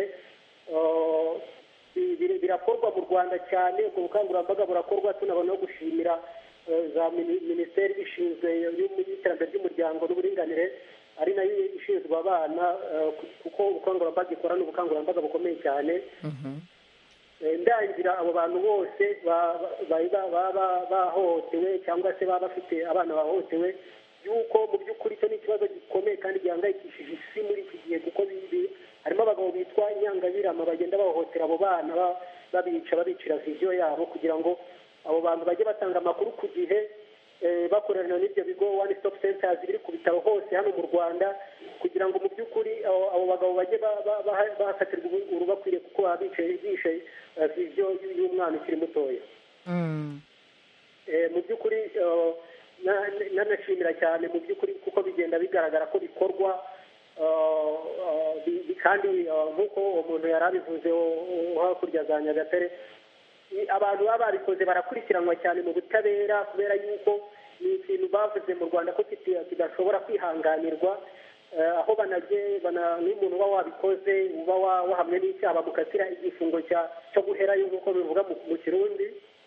birakorwa mu rwanda cyane ubwo bukangurambaga burakorwa tunabona no gushimira za minisiteri ishinzwe y'iterambere ry'umuryango n'uburinganire ari nayo ishinzwe abana kuko ubukangurambaga ikora ni ubukangurambaga bukomeye cyane ndangira abo bantu bose baba bahohotewe cyangwa se baba bafite abana bahohotewe yuko mu by'ukuri icyo ni ikibazo gikomeye kandi gihangayikishije isi muri iki gihe kuko harimo abagabo bitwa inyangabirama bagenda bahohotera abo bana babica babicira viziyo yabo kugira ngo abo bantu bajye batanga amakuru ku gihe bakorana n'ibyo bigo one stop centers biri ku bitaro hose hano mu rwanda kugira ngo mu by'ukuri abo bagabo bajye bahafatirwa urubakwiriye kuko baba bishe viziyo y'umwana ukiri mutoya mu by'ukuri na- nanashimira cyane mu by'ukuri kuko bigenda bigaragara ko bikorwa ah, ah, bi- bi- kandi ah, nk'uko uwo muntu yari abivuze wo- wo hakurya za nyagatare i- abantu baba babikoze barakurikiranwa cyane mu butabera kubera yuko ni ikintu bavuze mu rwanda ko kiti- kidashobora kwihanganirwa eh, aho banage bana n'umuntu uba wabikoze uba wa- wahamwe n'icyaha bamukatira igifungo cya- cyo guherayo nk'uko bivuga mu mu kirundi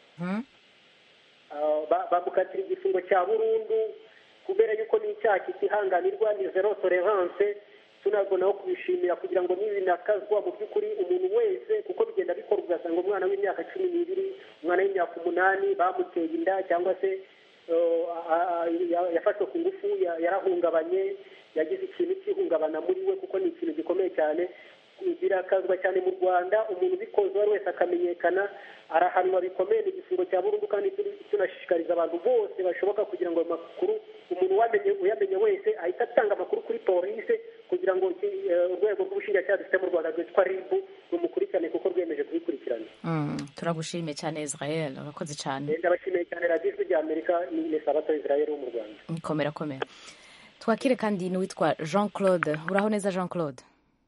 Ah, ba- bamukatira igifungo cya burundu kubera yuko ni icyaha kitihanganirwa ni zero tolerance tunabonaho kubishimira kugira ngo nibinakazwa mu by'ukuri umuntu wese kuko bigenda bikorwa ugasanga umwana w'imyaka cumi n'ibiri umwana w'imyaka umunani bamuteye inda cyangwa se eh, a- a- ya- yafashwe ku ngufu ya- yarahungabanye yagize ikintu cy'ihungabana muri we kuko ni ikintu gikomeye cyane birakazwa cyane mu rwanda umuntu ubikoze uwo ari wese akamenyekana arahanwa bikomeye ni igifungo cya burundu kandi turi- tunashishikariza abantu bose bashoboka kugira ngo ayo makuru umuntu wamenye uyamenye wese ahita atanga amakuru kuri polisi kugira ngo iki- eh, urwego rw'ubushinjacyaha dufite mu rwanda rwitwa ribu rumukurikirane kuko rwemeje kubikurikirana Mm, turagushimiye cyane israel urakoze cyane ndabashimiye cyane radiyo ijwi rya amerika ni ni sabato israel wo mu rwanda komera komera twakire kandi n'uwitwa jean claude uraho neza jean claude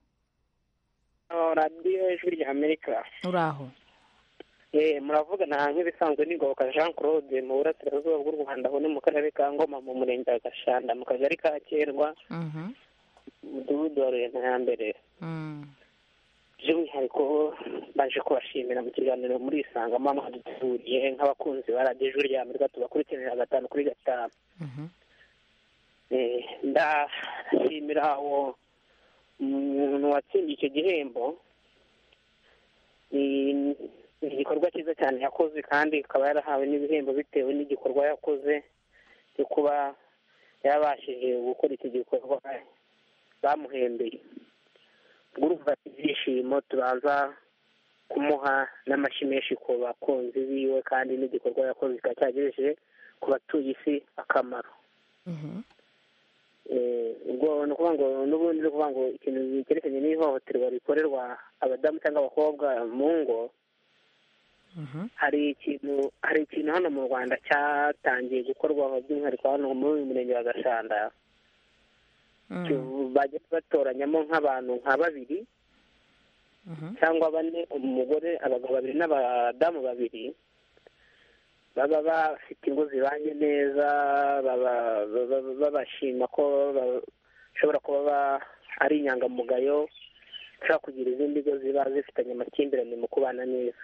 radiyo ijwi rya amerika uraho Eh, muravugana nk'ibisanzwe n'ingoboka jean claude mu burasirazuba bw'u rwanda aho ni mu karere ka ngoma mu murenge wa gashanda mu kagari ka kerwa Mhm. umudugudu wa rurema ya mbere Mm. by'umwihariko baje kubashimira mu kiganiro muri isanga mama mwaduteguriye nk'abakunzi ba radiyo ijwi rya amerika tubakurikiranira gatanu kuri gatanu Eh, ndashimira uwo umuntu watsindiye icyo gihembo ni ni igikorwa cyiza cyane yakoze kandi akaba yarahawe n'ibihembo bitewe n'igikorwa yakoze cyo kuba yarabashije gukora iki gikorwa bamuhembeye urumva ibyishimo tubanza kumuha n'amashyi menshi ku bakunzi biwe kandi n'igikorwa yakoze kikaba cyagejeje ku batuye isi akamaro Eh, ubwo ni ukuvuga ngo n'ubundi ni ukuvuga ngo ikintu cyerekeranye n'ihohoterwa rikorerwa abadamu cyangwa abakobwa mu ngo hari ikintu hari ikintu hano mu rwanda cyatangiye gukorwa by'umwihariko hano muri uyu murenge wa gashanda bajya batoranyamo nk'abantu nka babiri cyangwa bane umugore abagabo babiri n'abadamu babiri baba bafite ingo zibanye neza baba- baba- babashima ko bashobora kuba ba- ari inyangamugayo bashobora kugira izindi ngo ziba zifitanye amakimbirane mu kubana neza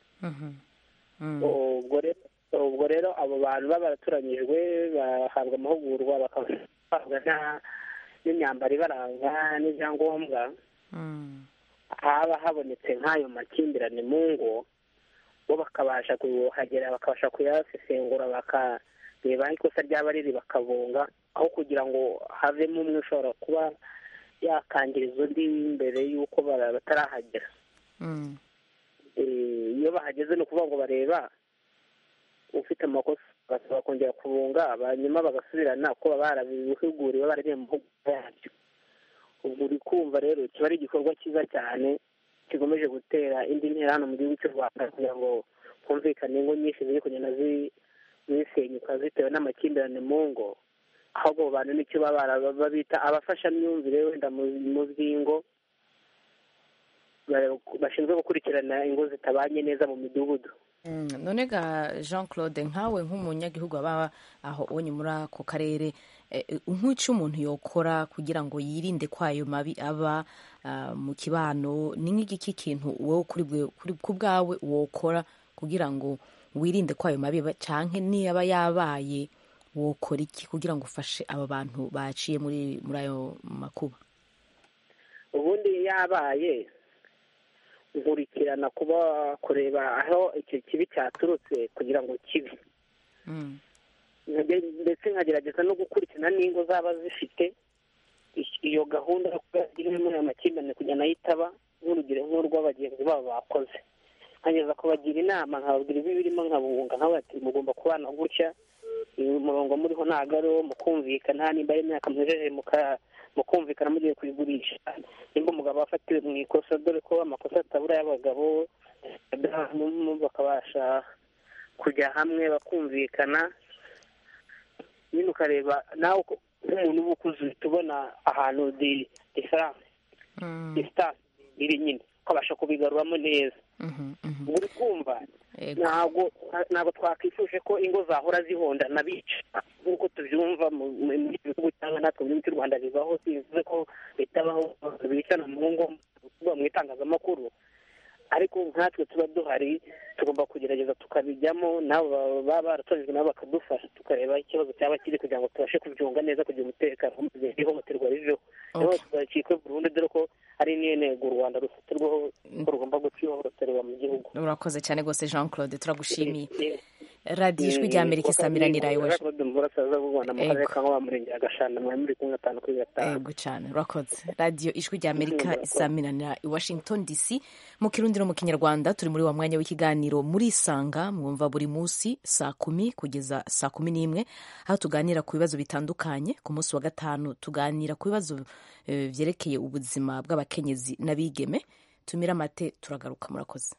ubwo rero ubwo rero abo bantu baba baratoranyijwe bahabwa amahugurwa bakahabwa na- n'imyambaro ibaranga n'ibyangombwa haba habonetse nk'ayo makimbirane mu ngo bo bakabasha kuhagera bakabasha kuyasesengura bakareba aho ikosa ryaba riri bakabunga aho kugira ngo havemo umwe ushobora kuba yakangiriza undi mbere y'uko bara- batarahagera Eh, iyo bahageze ni ukuvuga ngo bareba ufite amakosa bagasaba kongera kubunga hanyuma bagasubirana ko baba barabihuguriwe baragiye mu mahugurwa yabyo ubwo uri kumva rero kiba ari igikorwa cyiza cyane kigomeje gutera indi ntera hano mu gihugu cy'u rwanda kugira ngo humvikane ingo nyinshi ziri kugenda zi- zisenyuka zitewe n'amakimbirane mu ngo ahubwo abo bantu nicyo baba bara- babita abafashamyumvire wenda mu mu by'ingo ba- bashinzwe gukurikirana ingo zitabanye neza mu midugudu Mm, none ga jean claude nkawe nk'umunyagihugu aba aho onye muri ako karere eh, eh, nk'icyo umuntu yokora kugira ngo yirinde ko ayo mabi aba ah, mu kibano ni nk'igiki kintu wowe kuri bwe- kuri- ku bwawe wokora kugira ngo wirinde ko ayo mabi aba canke niyaba yabaye wokora iki kugira ngo ufashe aba bantu baciye muri muri ayo makuba ubundi yabaye nkurikirana kuba kureba aho icyo kibi cyaturutse kugira ngo kibe Nkage- ndetse nkagerageza no gukurikirana n'ingo zaba zifite i- iyo gahunda yo kuba irimo ayo makimbirane kugira nayo itaba nk'urugero nk'urw'abagenzi babo bakoze nkageza kubagira inama nkababwira ibi birimo nkabunga nkababwira ati mugomba kubana gutya uyu murongo muriho ntabwo ari uwo mukumvikana nimba ari imyaka mwejeje muka- mukumvikana mugiye kuyigurisha nimba umugabo afatiwe mu ikosa dore ko amakosa atabura y'abagabo abadamu bakabasha kujya hamwe bakumvikana nyine ukareba nawe uko- nk'umuntu uba ukuze uhita ubona ahantu di diferanse disitanse iri nyine ukabasha kubigaruramo neza ubwo uri kumva ntabwo ntabwo twakwifuje ko ingo zahora zihondana bica nk'uko tubyumva mu mu- mu bihugu cyangwa natwe mu gihugu cy'u rwanda bibaho bivuze ko bitabaho bicana mu ngo kuvuga mu itangazamakuru ariko nkatwe tuba duhari tugomba kugerageza tukabijyamo nabo baba- baba baratojwe nabo bakadufasha tukareba ikibazo cyaba kiri kugira ngo tubashe kubyunga neza kugira umutekano maze ihohoterwa riveho ihohoterwa ricikwe burundu dore ko ari niyo ntego u rwanda rufatirwaho ko rugomba guca ihohoterwa mu gihugu urakoze cyane rwose jean claude turagushimiye radiyo ijwi rya amerika isamiranira iwacu murasaza b'u rwanda mu karere Ego. ka nkuba murenge ya gashanda mwari muri kumwe gatanu kuri gatanu ego cyane urakoze radiyo ijwi rya amerika isamiranira i washington dc mu kirundi no mu kinyarwanda turi muri wa mwanya w'ikiganiro muri isanga mwumva buri munsi saa kumi kugeza saa kumi n'imwe aho tuganira ku bibazo bitandukanye ku munsi wa gatanu tuganira ku bibazo eh, byerekeye ubuzima bw'abakenyezi n'abigeme tumira amate turagaruka murakoze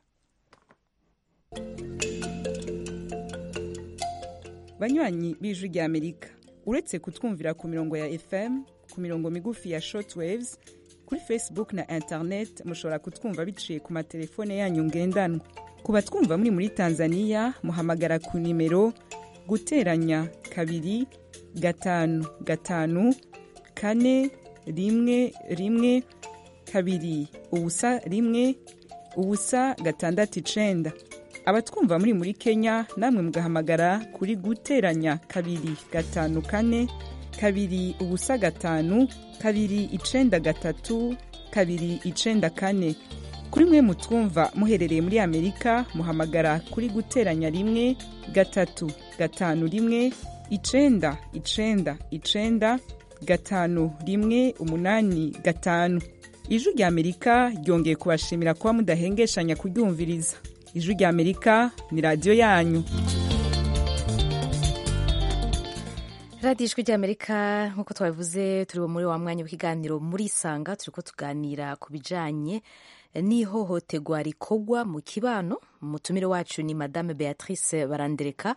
banywanyi b'ijwi rya amerika uretse kutwumvira ku mirongo ya fm ku mirongo migufi ya shortwaves kuri facebook na internet mushobora kutwumva biciye ku matelefone yanyu ngendanwa ku batwumva muri muri tanzania muhamagara ku nimero guteranya kabiri gatanu gatanu kane rimwe rimwe kabiri ubusa rimwe ubusa gatandatu icenda abatwumva muri muri kenya namwe mugahamagara kuri guteranya kabiri gatanu kane kabiri ubusa gatanu kabiri icenda gatatu kabiri icenda kane kuri mwe mutwumva muherereye muri amerika muhamagara kuri guteranya rimwe gatatu gatanu rimwe icenda icenda icenda gatanu rimwe umunani gatanu ijwi rya amerika ryongeye kubashimira kuba mudahengeshanya kuryumviriza ijwi rya amerika ni radiyo yanyu radiyo ijwi ry'amerika nk'uko twabivuze turi muri wa mwanya w'ikiganiro muri isanga turi ko tuganira ku bijyanye n'ihohoterwa rikorwa mu kibano umutumire wacu ni madame beatrice barandereka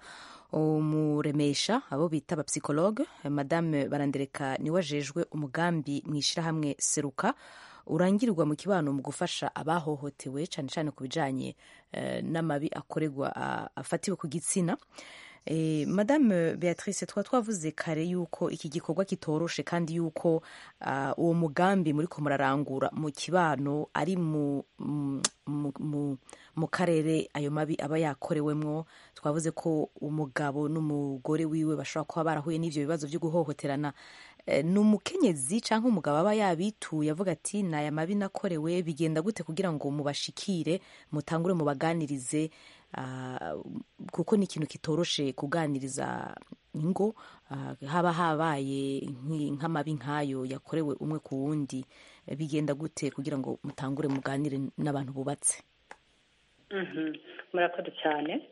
umuremesha abo bita abapsikologe madame barandereka niwe ajejwe umugambi mu ishyirahamwe seruka urangirwa mu kibano mu gufasha abahohotewe cyane cyane ku bijyanye eh, n'amabi akorerwa ah, afatiwe ku gitsina Eh, madame beatrice twa twavuze kare yuko iki gikorwa kitoroshe kandi yuko uh, uwo mugambi muri ko murarangura mu kibano ari mu, mu, mu, mu, mu karere ayo mabi aba yakorewemwo twavuze ko umugabo n'umugore wiwe bashobora kuba barahuye n'ivyo bibazo vyo guhohoterana eh, ni umukenyezi cyangwa umugabo aba yabituye avuga ati ni aya mabi nakorewe bigenda gute kugira ngo mubashikire mutangure mubaganirize Ah, kuko ni ikintu kitoroshe kuganiriza ingo ah, haba habaye nki- nk'amabi nk'ayo yakorewe umwe ku wundi Eh, bigenda gute kugira ngo mutangure muganire n'abantu bubatse Mhm. murakoze cyane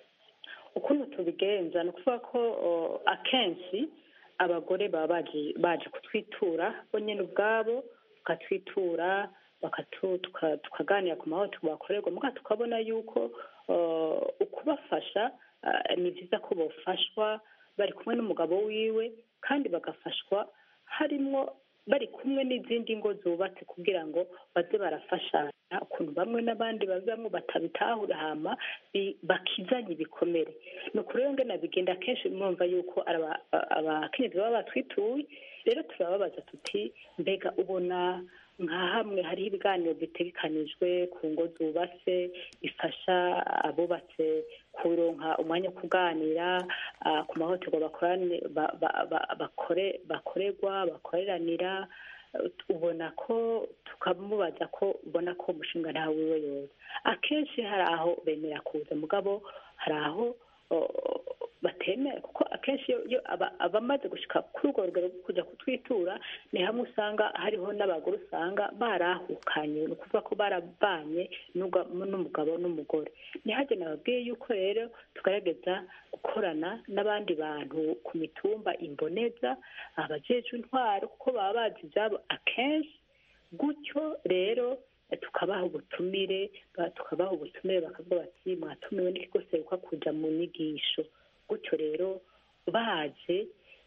ukuntu tubigenza ni ukuvuga ko o, akenshi abagore baba baje baje kutwitura bo nyine ubwabo bakatwitura bakatu- tuka- tukaganira ku mahohoterwa bakorerwa muga tukabona yuko o, ukubafasha ah, ni byiza ko bafashwa bari kumwe n'umugabo wiwe kandi bagafashwa harimwo bari kumwe n'izindi ngo zubatse kugira ngo baze barafashanya ukuntu bamwe n'abandi bazamwo batabitahura hama bi- bakizanye ibikomere ni ukuri rero ngena bigenda kenshi mwumva yuko ari aba- abakenyezi baba batwituye rero turababaza tuti mbega ubona nka hamwe hariho ibiganiro bitegekanijwe ku ngo zubatse bifasha abubatse kuronka umwanya wo kuganira ah, ku mahohoterwa bakorane- ba- ba- ba- bakore- bakorerwa bakoreranira eh, ubona ko tukamubaza ko ubona ko umushinga ntawe wiwe yoza akenshi hari aho bemera kuza mugabo hari aho oh, batemera kuko akenshi iyo- iyo aba- abamaze gushika kuri urwo rugero rwo kujya kutwitura ni hamwe usanga hariho n'abagore usanga barahukanye ni ukuvuga ko barabanye n'uga- n'umugabo n'umugore ntihage nababwiye yuko rero tugaragaza gukorana n'abandi bantu ku mitumba imboneza abajejwe intwaro kuko baba bazi ibyabo akenshi gutyo rero tukabaha ubutumire ba- tukabaha ubutumire bakavuga bati mwatumiwe n'ikigo seruka kuja mu nyigisho gutyo rero baje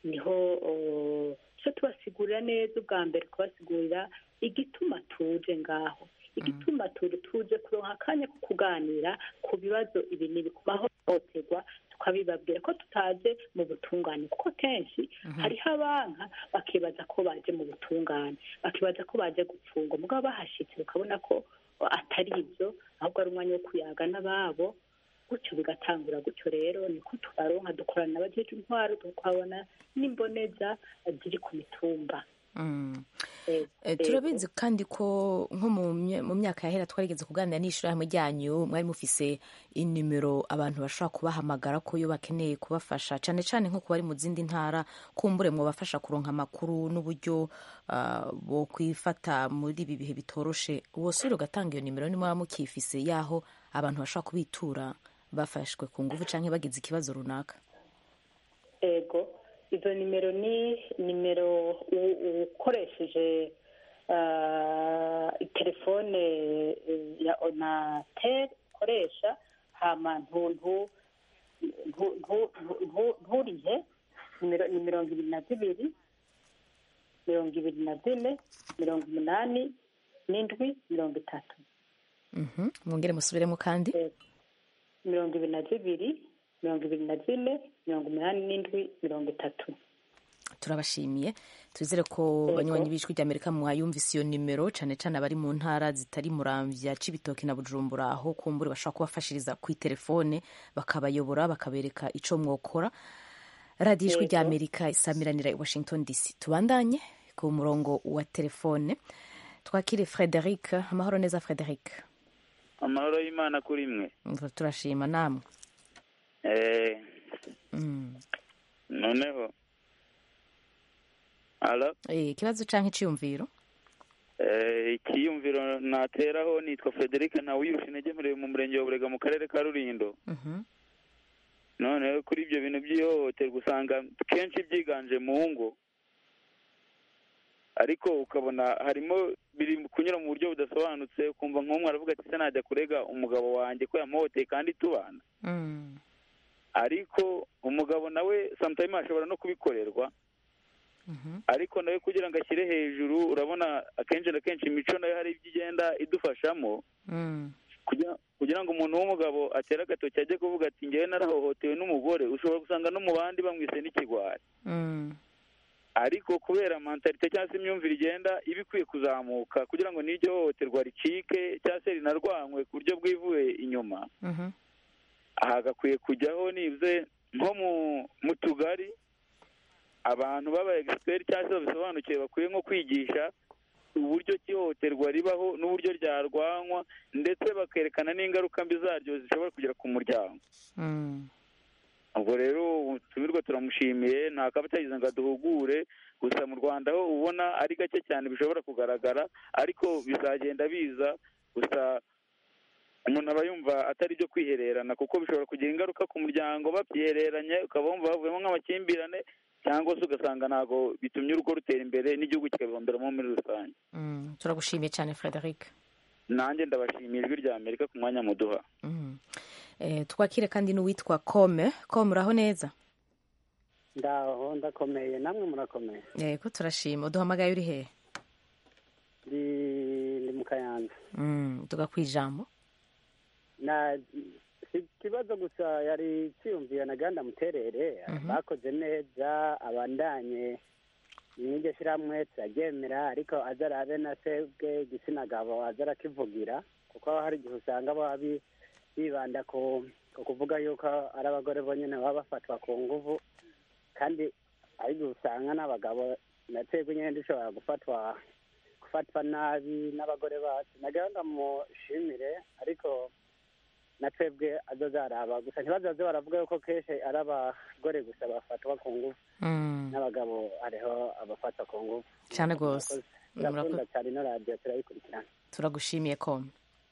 niho cyo tubasigurira neza ubwa mbere kubasigurira igituma tuje ngaho igituma tuje kuronka akanya ko kuganira ku bibazo ibi n'ibi ku mahohoterwa tukabibabwira ko tutaje mu butungane kuko kenshi hariho abanka bakibaza ko baje mu butungane bakibaza ko baje gupfungwa mugabo bahashyitse ukabona ko atari ibyo ahubwo ari umwanya wo kuyaga n'ababo gutyo bigatangura gutyo rero niko tubaronka dukorana n'abajeje intwaro tukabona n'imboneza ziri ku mitumba turabizi kandi ko nko mu myaka yahera twarigeze kuganira n'ishyirahamwe ryanyu mwari mufise inimero abantu bashobora kubahamagara ko iyo bakeneye kubafasha cyane cyane nko bari mu zindi ntara kumbure mwabafasha kuronka amakuru n'uburyo bo kwifata muri ibi bihe bitoroshe wose uri ugatanga iyo nimero niba mukifise y'aho abantu bashobora kubitura bafashwe ku ngufu cyangwa bagize ikibazo runaka ego izo nimero ni nimero ukoresheje telefone ya onateri ukoresha hama nturihe ni mirongo ibiri na zibiri mirongo ibiri na zine mirongo umunani n'indwi mirongo itatu mwongere musubiremo kandi mirongo ibiri na zibiri mirongo ibiri na zine mirongo umunani n'indwi mirongo itatu turabashimiye twizere ko banywanyi b'ijwi ry'amerika mwayumvise iyo nimero cyane cyane abari mu ntara zitari muramvya cibitoki na bujumbura aho kumbure bashobora kubafashiriza ku telefone bakabayobora bakabereka ico mwokora radiyo ijwi ry'amerika isamiranira i washington dc tubandanye ku murongo wa telefone twakire frederic amahoro neza frederic amahoro y'imana kuri mwe turashima namwe noneho alo ikibazo cyangwa icyiyumviro ikiyumviro nateraho nitwa frederic ntawuyirusha intege murebe mu murenge wa burega mu karere ka rurindo noneho kuri ibyo bintu by'ihohoterwa usanga kenshi byiganje mu ngo ariko ukabona harimo biri kunyura mu buryo budasobanutse ukumva nk'umwe aravuga ati se najya kurega umugabo wanjye ko yamuhoteye kandi tubana ariko umugabo nawe samutayime ashobora no kubikorerwa ariko nawe kugira ngo ashyire hejuru urabona akenshi na kenshi imico nayo hari ibyo igenda idufashamo kugira ngo umuntu w'umugabo atere agatoki ajye kuvuga ati ngewe narahohotewe n'umugore ushobora gusanga no mu bandi bamwise n'ikigwari ariko kubera mentalite cyangwa se imyumvire igenda iba ikwiye kuzamuka kugira ngo n'iryo hohoterwa ricike cyangwa se rinarwanywe ku buryo bwivuye inyuma aha gakwiye kujyaho nibuze nko mu tugari abantu baba egisiperi cyangwa se babisobanukiwe bakwiye nko kwigisha uburyo ihohoterwa ribaho n'uburyo ryarwanywa ndetse bakerekana n'ingaruka mbi zaryo zishobora kugera ku muryango ubwo rero tumirwa turamushimiye nta kaba atagize ngo aduhugure gusa mu rwanda ho ubona ari gake cyane bishobora kugaragara ariko bizagenda biza gusa umuntu aba yumva atari ibyo kwihererana kuko bishobora kugira ingaruka ku muryango babyihereranye ukaba wumva bavuyemo nk'amakimbirane cyangwa se ugasanga ntabwo bitumye urugo rutera imbere n'igihugu kikabihomberamo muri rusange turagushimiye cyane frederic nanjye ndabashimiye ijwi rya amerika ku mwanya muduha twakire kandi n'uwitwa kome kome uraho neza ndaho ndakomeye namwe murakomeye yego turashima uduhamagaye uri hehe ndi mu kayanza tuga ku ijambo si ikibazo gusa yari cyiyumviye na gahunda muterere bakoze neza abandanye n'iryo shyirahamwe turaryemera ariko aza arabe na sebwe igitsina gabo aza arakivugira kuko hari igihe usanga baba bibanda ku kuvuga yuko ari abagore bonyine baba bafatwa ku nguvu kandi ari igihe usanga n'abagabo na sebwe nyine dushobora gufatwa gufatwa nabi n'abagore bacu na gahunda mushimire ariko na twebwe azo zaraba gusa ntibazaze baravuga yuko kenshi ari abagore gusa bafatwa ku ngufu n'abagabo hariho abafatwa ku ngufu cyane rwose turakunda cyane ino radiyo turayikurikirana turagushimiye kome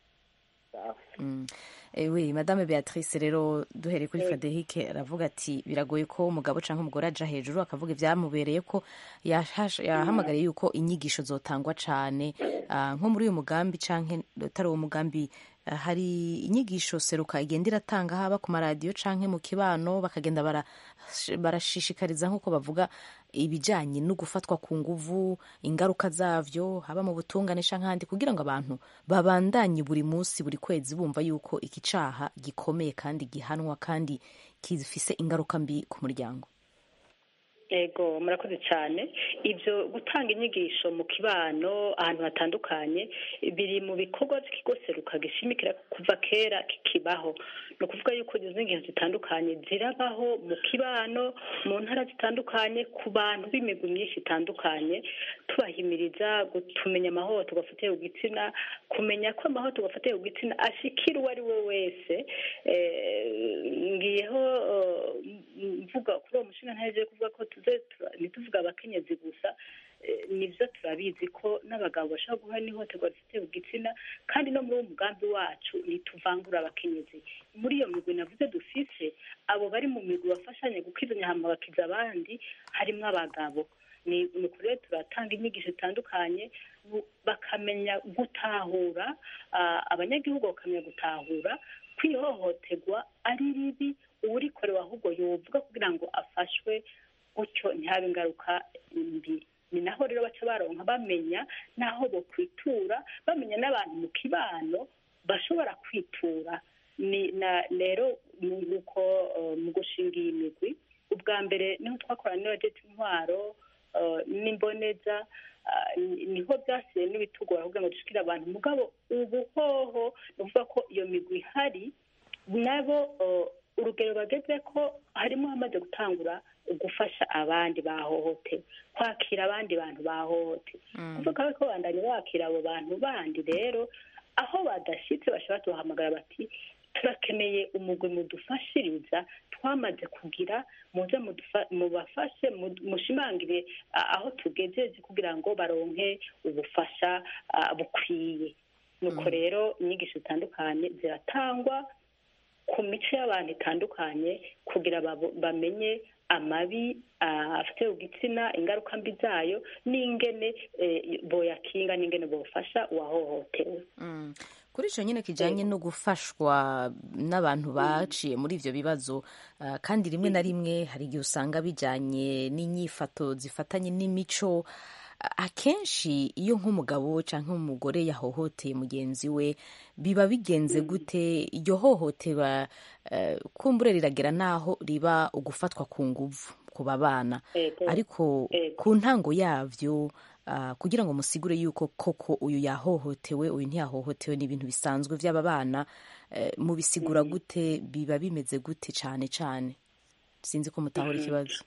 we madame beatrice rero duhereye kuri frederic aravuga ati biragoye ko umugabo cyangwa umugore aja hejuru akavuga ibyamubereye ko yahamagariye yuko inyigisho zotangwa cyane nko muri uyu mugambi cyangwa utari uwo mugambi eh, hari inyigisho seruka igenda iratanga haba ku maradiyo canke mu kibano bakagenda bara- barashishikariza nk'uko bavuga ibijanye no gufatwa ku nguvu ingaruka zavyo haba mu butungane canke ahandi kugira ngo abantu babandanye buri munsi buri kwezi bumva yuko iki caha gikomeye kandi gihanwa kandi gifise ingaruka mbi ku muryango ego murakoze cyane ibyo gutanga inyigisho mu kibano ahantu hatandukanye biri mu bikorwa by'ikigo seruka gishimikira kuva kera kikibaho ni ukuvuga yuko izo nyigisho zitandukanye zirabaho mu kibano mu ntara zitandukanye ku bantu b'imigwi myinshi itandukanye tubahimiriza tumenya amahohoterwa afatiye ku gitsina kumenya ko amahohoterwa afatiye ku gitsina ashikira uwo ari we wese Eh, ngiyeho eh, mvuga kuri uwo mushinga ntaje kuvuga ko tuze tura- ntituvuge abakenyezi gusa eh, nivyo turabizi ko n'abagabo bashobora guhura n'ihohoterwa rifite ku gitsina kandi no muri uwo mugambi wacu ntituvangura abakenyezi muri iyo migwi navuze dufise abo bari mu migwi bafashanya gukizanya hama bakiza abandi harimwo abagabo ni ni ukuri rero turatanga inyigisho zitandukanye bu- bakamenya gutahura ah, abanyagihugu bakamenya gutahura ko ihohoterwa ari ribi uwurikorewe ahubwo yovuga kugira ngo afashwe gutyo ntihabe ingaruka mbi ni naho rero baca baronka bamenya n'aho bokwitura bamenya n'abantu mu kibano bashobora kwitura ni na rero nuko eh, mu gushinga iyi migwi ubwa mbere niho twakorana n'abajejwe intwaro eh, n'imboneza ah, ni- niho byasiye n'ibitugora kugira ngo dushikire abantu mugabo ubu hoho ni ukuvuga ko iyo migwi ihari nabo eh, urugero bageze ko harimo hamaze gutangura gufasha abandi bahohotewe kwakira abandi bantu bahohotewe kuvuga ko bandanye bakira abo bantu bandi rero aho badashyitse bashobora tubahamagara bati turakeneye umugwi mudufashiriza twamaze kugira muze mudufa- mubafashe mu- mushimangire a- aho tugejeje kugira ngo baronke ubufasha ah, bukwiye nuko rero inyigisho zitandukanye ziratangwa ku mico y'abantu itandukanye kugira babo- bamenye amabi ah, afite ku gitsina ingaruka mbi zayo n'ingene eh, boyakinga n'ingene bofasha uwahohotewe Mm. kuri icyo nyine kijyanye no gufashwa n'abantu baciye muri ibyo bibazo ah, kandi rimwe na rimwe hari igihe usanga bijyanye n'inyifato zifatanye n'imico A- akenshi iyo nk'umugabo cyangwa umugore yahohoteye mugenzi we biba bigenze gute iryo hohotera eh, kumbure riragera n'aho riba ugufatwa ku nguvu ku babana Ego. ariko Ego. ku ntango yabyo ah, kugira ngo musigure yuko koko uyu yahohotewe uyu ntiyahohotewe ni ibintu bisanzwe by'aba bana eh, mubisigura gute biba bimeze gute cyane cyane sinzi ko mutahura ikibazo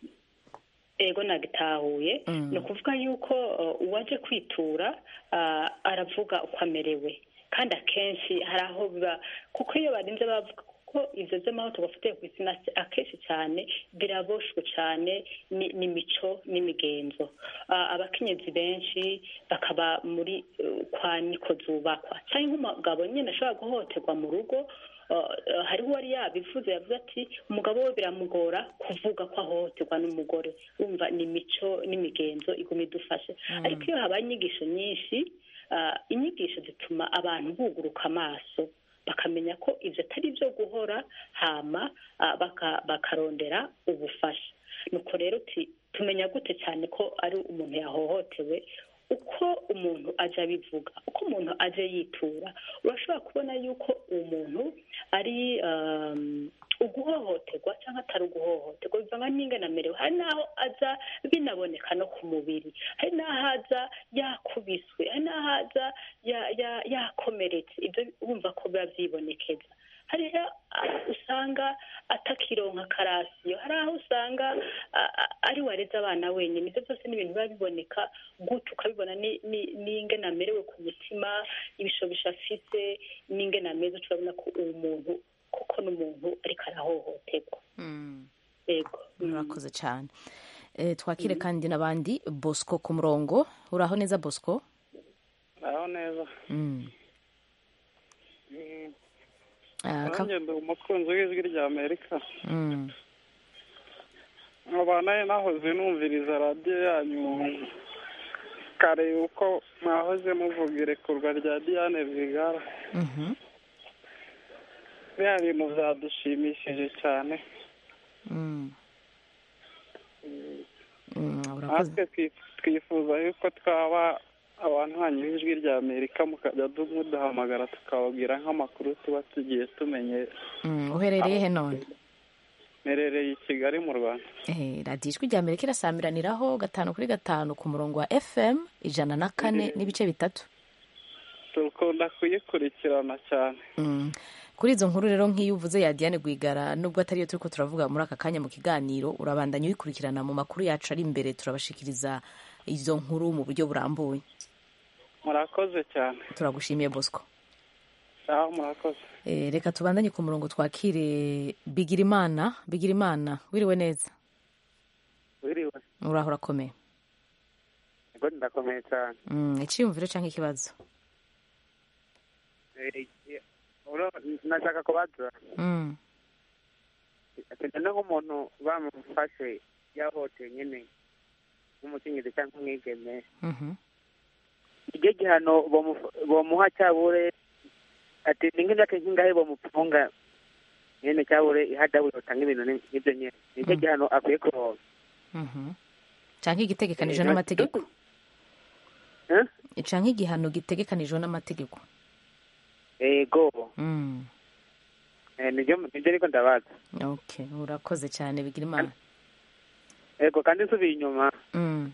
ego nagitahuye Mm. ni ukuvuga yuko uh, uwaje kwitura uh, aravuga uko amerewe kandi akenshi hari aho biba kuko iyo barinze bavuga kuko ivyo vy'amahoto bafitiye ku isi akenshi cyane biraboshwe cyane ni- n'imico n'imigenzo Ah, abakenyezi benshi bakaba muri uh, kwa niko zubakwa cyangwa nk'umugabo nyine ashobora guhohoterwa mu rugo Uh, uh, hariho uwari yabivuze yavuze ati umugabo we biramugora kuvuga ko ahohoterwa n'umugore wumva ni imico n'imigenzo iguma idufashe ariko iyo habaye inyigisho nyinshi uh, inyigisho zituma abantu buguruka amaso bakamenya ko ibyo atari byo guhora hama uh, baka- bakarondera ubufasha nuko rero uti tumenya gute cyane ko ari umuntu yahohotewe uko umuntu aje abivuga uko umuntu aje yitura urashobora kubona yuko uwo muntu ari um, uguhohoterwa cyangwa atari uguhohoterwa bivanga n'ingana amerewe hari n'aho aza binaboneka no ku mubiri hari n'aho aza yakubiswe hari n'aho aza ya- ya- yakomeretse ibyo wumva ko biba byibonekeza hariho aho usanga atakironka karasiyo hari aho usanga a- a- ari wareze abana wenyine ibyo byose ni ibintu biba biboneka gutyo ukabibona ni- ni- n'ingene amerewe ku mutima ibishobisho afise n'ingene ameze turabona ko uwo muntu kuko n'umuntu ariko arahohoterwa yego murakoze cyane Eh, twakire kandi n'abandi bosco ku murongo uraho neza bosco aho neza Mm. Ah, ka- nanjye ndi umukunzi w'ijwi rya amerika Mm. nkaba nayo nahoze numviriza radiyo yanyu kare uko mwahoze muvuga irekurwa rya diane rwigara Mhm. biriya bintu byadushimishije cyane Mm. Mm, urakoze natwe twi- twifuza yuko twaba abantu hanyuma ijwi rya amerika mukajya du- muduhamagara tukababwira nk'amakuru tuba tugiye tumenye Mm, uherereye he none merereye i kigali mu rwanda Eh, radiyo ijwi rya amerika irasamiraniraho gatanu kuri gatanu ku murongo wa fm ijana na kane n'ibice bitatu dukunda kuyikurikirana cyane Mm. kuri izo nkuru rero nk'iyo uvuze ya diane rwigara nubwo atari yo turi ko turavuga muri aka kanya mu kiganiro urabandanya uyikurikirana mu makuru yacu ari imbere turabashikiriza izo nkuru mu buryo burambuye murakoze cyane turagushimiye bosco aho murakoze Eh, reka tubandanye ku murongo twakire bigirimana bigirimana wiriwe neza wiriwe uraho urakomeye ego ndakomeye cyane Mm, icyiyumviro cyangwa ikibazo Eh, uro- nashaka kubaza Mm. ati none nk'umuntu bamufashe yahohoteye nyine nk'umukenyezi cyangwa umwigeme Mhm. iryo gihano bomu- bomuha cyabure ati ni nk'imyaka nk'ingahe bomufunga nyine cyabure ihadabu yotanga ibintu ni- nk'ibyo nyine nicyo gihano akwiye kuronka Mhm. canke igitegekanijwe Eh, n'amategeko Eh? canke igihano gitegekanijwe n'amategeko ego Mm. Eh, nibyo nibyo ariko ndabaza okay urakoze cyane bigirimana ego kandi nsubiye inyuma Mm.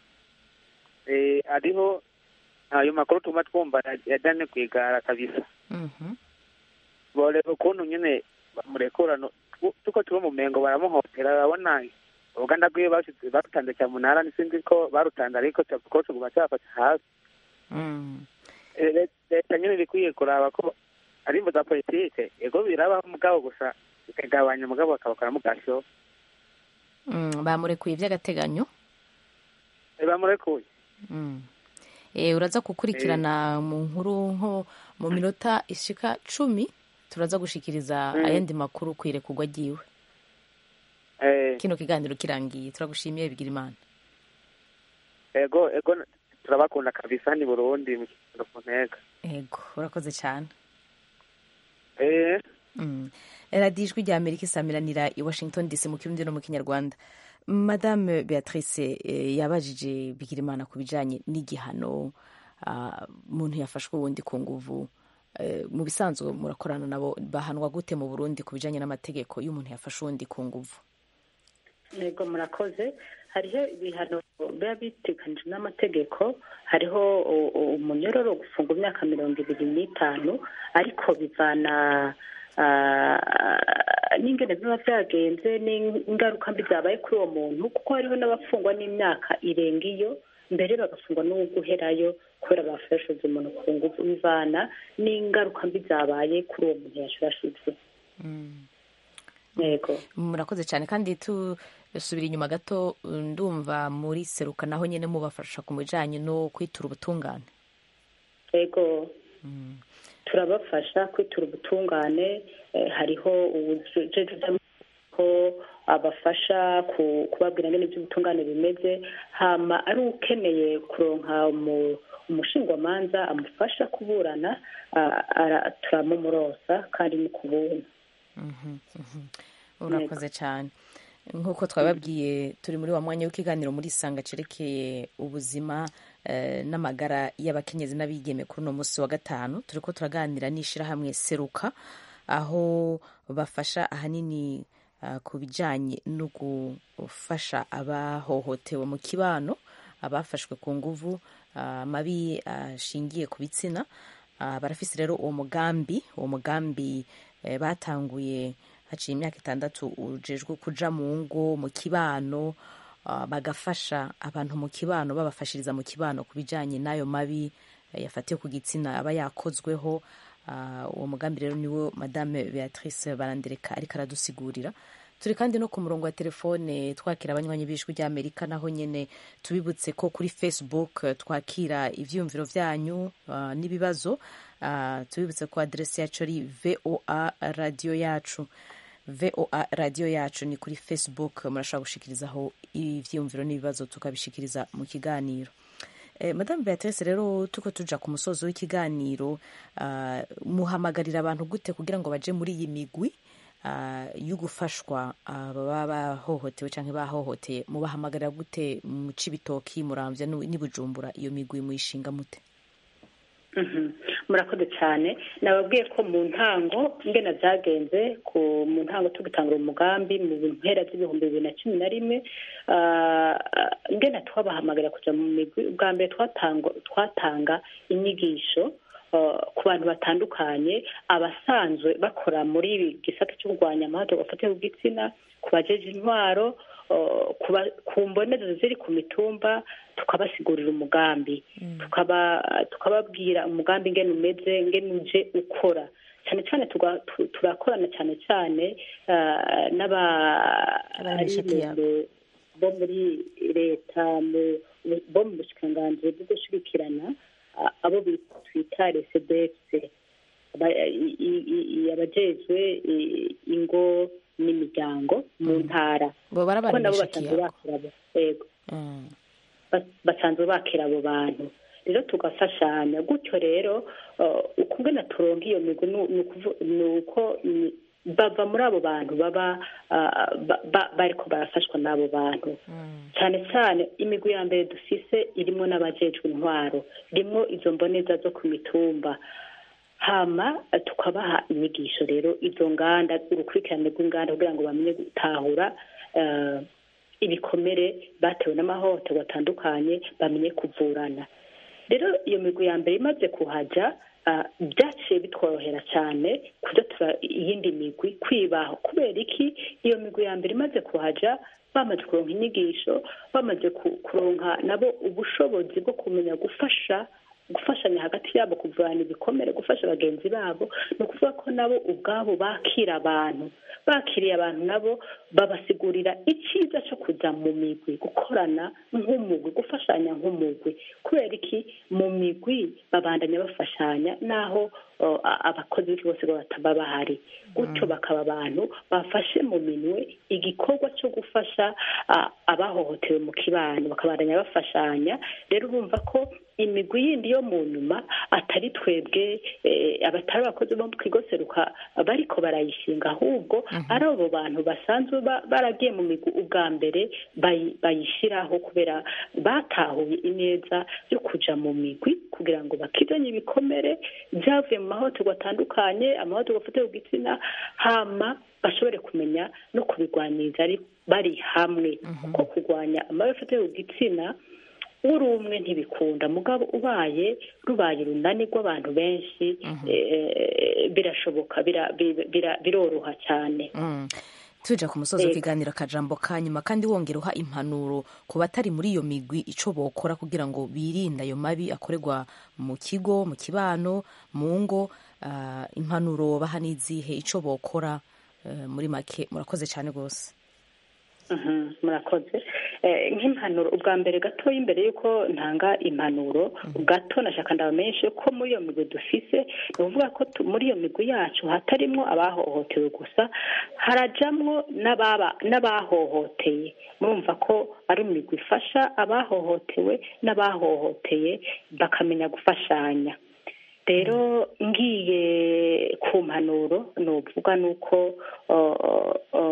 eh, hariho ayo makuru tuma twumva ya- ya dane kwigara kabisa Mhm. boreba ukuntu nyine bamurekurano tuko turi mu mengo baramuhotera urabona uruganda rwiwe bashize barutanze cyamunara sinzi ko barutanze ariko ko tuguma cyafata hasi Mm. Eh, le- leta nyine ibikwiye kuraba ko ari imvo za politike ego birabaho mugabo gusa bikagabanya mugabo bakabakoramo gasho Mm, bamurekuye by'agateganyo Eh, bamurekuye Mm. Eh, uraza gukurikirana mu nkuru nko mu minota ishika cumi turaza gushikiriza Mm. ayandi makuru ku irekurwa ryiwe Eh, kino kiganiro kirangiye turagushimiye bigira imana ego ego turabakunda kabisa ni burundi mu kigo ku ntega ego urakoze cyane eh Mm. radiyo ijwi rya amerika isamiranira i washington dc mu kirundi no mu kinyarwanda madame beatrice eh, yabajije bigirimana ku bijanye n'igihano ah, umuntu yafashwe ubundi ku nguvu Eh, mu bisanzwe murakorana nabo bahanwa gute mu burundi ku bijanye n'amategeko iyo umuntu yafashe uwundi ku nguvu yego murakoze hariho ibihano biba bitekanijwe n'amategeko hariho u- u- umunyororo wo gufunga imyaka mirongo ibiri n'itanu ariko bivana ah, n'ingene biba byagenze n'ingaruka mbi zabaye kuri uwo muntu kuko hariho n'abafungwa n'imyaka irenga iyo mbere bagafungwa no guherayo kubera bafashije umuntu ku ngufu bivana n'ingaruka mbi zabaye kuri uwo muntu yashurashutse yego murakoze cyane kandi tusubira inyuma gato ndumva muri seruka naho nyine mubafasha ku bijanye no kwitura ubutungane yego turabafasha kwitura ubutungane eh, hariho ubujeje ko abafasha ku- kubabwira ngene iby'ubutungane bimeze hama ari ukeneye kuronka umu- umushingwamanza amufasha kuburana ah, ara- turamumurosa kandi ni ku buntu Mhm, mhm. urakoze cyane nk'uko twababwiye turi muri wa mwanya w'ikiganiro muri isanga cerekeye ubuzima eh, n'amagara y'abakenyezi n'abigeme kuri uno munsi wa gatanu turi ko turaganira n'ishyirahamwe seruka aho bafasha ahanini ah, ku bijyanye no gufasha abahohotewe mu kibano abafashwe ku nguvu ah, amabi ashingiye ku bitsina Ah, barafise rero uwo mugambi uwo mugambi eh, batanguye haciye imyaka itandatu ujejwe kuja mu ngo mu kibano ah, bagafasha abantu mu kibano babafashiriza mu kibano ku bijanye n'ayo mabi eh, yafatiwe ku gitsina aba yakozweho Ah, uwo mugambi rero niwo madame beatrice barandereka ariko aradusigurira turi kandi no ku murongo wa telefone twakira abanywanyi b'ijwi ry'amerika naho nyine tubibutse ko kuri facebook eh, twakira ivyiyumviro vyanyu ah, n'ibibazo Ah, tubibutse ko aderesi yacu ari voa radio yacu voa radio yacu ni kuri facebook murashobora gushikirizaho ivyiyumviro n'ibibazo tukabishikiriza mu kiganiro Eh, madame beatrice rero tuko tuja ku musozo w'ikiganiro ah, muhamagarira abantu gute kugira ngo baje muri iyi migwi ah, yo gufashwa ah, baba bahohotewe cyangwa bahohoteye mubahamagarira gute mu cibitoki muramvya n'u- n'i bujumbura iyo migwi muyishinga mute Mhm. murakoze cyane nababwiye ko mu ntango ngena byagenze ku mu ntango tugitangura umugambi mu mpera z'ibihumbi bibiri na cumi na rimwe ah, ngena twabahamagarira kuja mu migwi ubwa mbere twatanga twatanga inyigisho ah, ku bantu batandukanye abasanzwe bakora muri ibi gisata cyo kurwanya amahoro bafatiye ku gitsina ku bajeje intwaro ah, ku ba- ku mboneza ziri ku mitumba tukabasigurira umugambi tukaba tukababwira umugambi ngene umeze ngene uje ukora cyane cyane tuga- tu- turakorana cyane cyane ah, n'aba- Abanyamashyaka bo muri leta mu- bo mu bushikiranganji bwo gushyigikirana ah, abo bita- twita resedekise abajejwe i- ingo n'imiryango mu ntara bo barabana kuko nabo imishakiye basanzwe bakira abo yego ba- basanzwe bakira abo bantu rero tugafashanya gutyo rero uh, ukungena turonka iyo migwi nu- ni ukuvu- ni uko ni- bava muri abo bantu baba uh, ba- ba- bariko barafashwa n'abo bantu cyane cyane imigwi ya mbere dufise irimo n'abajejwe intwaro rimwo izo mboneza zo ku mitumba hama eh, tukabaha inyigisho rero izo nganda urukurikirane rw'inganda kugira ngo bamenye gutahura eh, ibikomere batewe n'amahohoterwa atandukanye bamenye kuvurana rero iyo migwi ya mbere imaze kuhaja ah, byaciye bitworohera cyane kuja tura iyindi migwi kwibaho kubera iki iyo migwi ya mbere imaze kuhaja bamaze kuronka inyigisho bamaze ku- kuronka nabo ubushobozi bwo kumenya gufasha gufashanya hagati yabo kuvana ibikomere gufasha bagenzi babo ni ukuvuga ko nabo ubwabo bakira abantu bakiriye abantu nabo babasigurira icyiza cyo kujya mu migwi gukorana nk'umugwi gufashanya nk'umugwi kubera iki mu migwi babandanya bafashanya naho uh, a- abakozi b'iki bose bataba bahari gutyo bakaba abantu bafashe mu minwe igikorwa cyo gufasha uh, abahohotewe mu kibano bakabandanya bafashanya rero urumva ko imigwi yindi yo mu nyuma atari twebwe eh, abatari abakozi bo mu kigo seruka bariko barayishinga ahubwo ari abo bantu basanzwe ba- baragiye mu migwi ubwa mbere bayi- bayishyiraho kubera batahuye ineza yo kuja mu migwi kugira ngo bakizanye ibikomere byavuye mu mahohoterwa atandukanye amahohoterwa afatiwe ku gitsina hama bashobore kumenya no kubigwaniriza ari bari hamwe kuko kurwanya amabi afatiwe ku gitsina uri umwe ntibikunda mugabo ubaye rubaye urunani rw'abantu benshi eh, birashoboka bira- bira- bira- biroroha cyane Mm. tuja ku musozi Yego. w'ikiganiro akajambo ka nyuma kandi wongera uha impanuro ku batari muri iyo migwi ico bokora kugira ngo birinde ayo mabi akorerwa mu kigo mu kibano mu ngo ah, impanuro baha n'izihe ico bokora eh, muri make murakoze cyane rwose Mhm, murakoze Eh, nk'impanuro ubwa mbere gatoya imbere y'uko ntanga impanuro gato nashaka ndabamenyeshe ko muri iyo migwi dufise ni ukuvuga ko tu- muri iyo migwi yacu hatarimwo abahohotewe gusa harajamwo n'ababa- n'abahohoteye murumva ko ari imigwi ifasha abahohotewe n'abahohoteye bakamenya gufashanya rero ngiye ku mpanuro ni ukuvuga ni uko uh,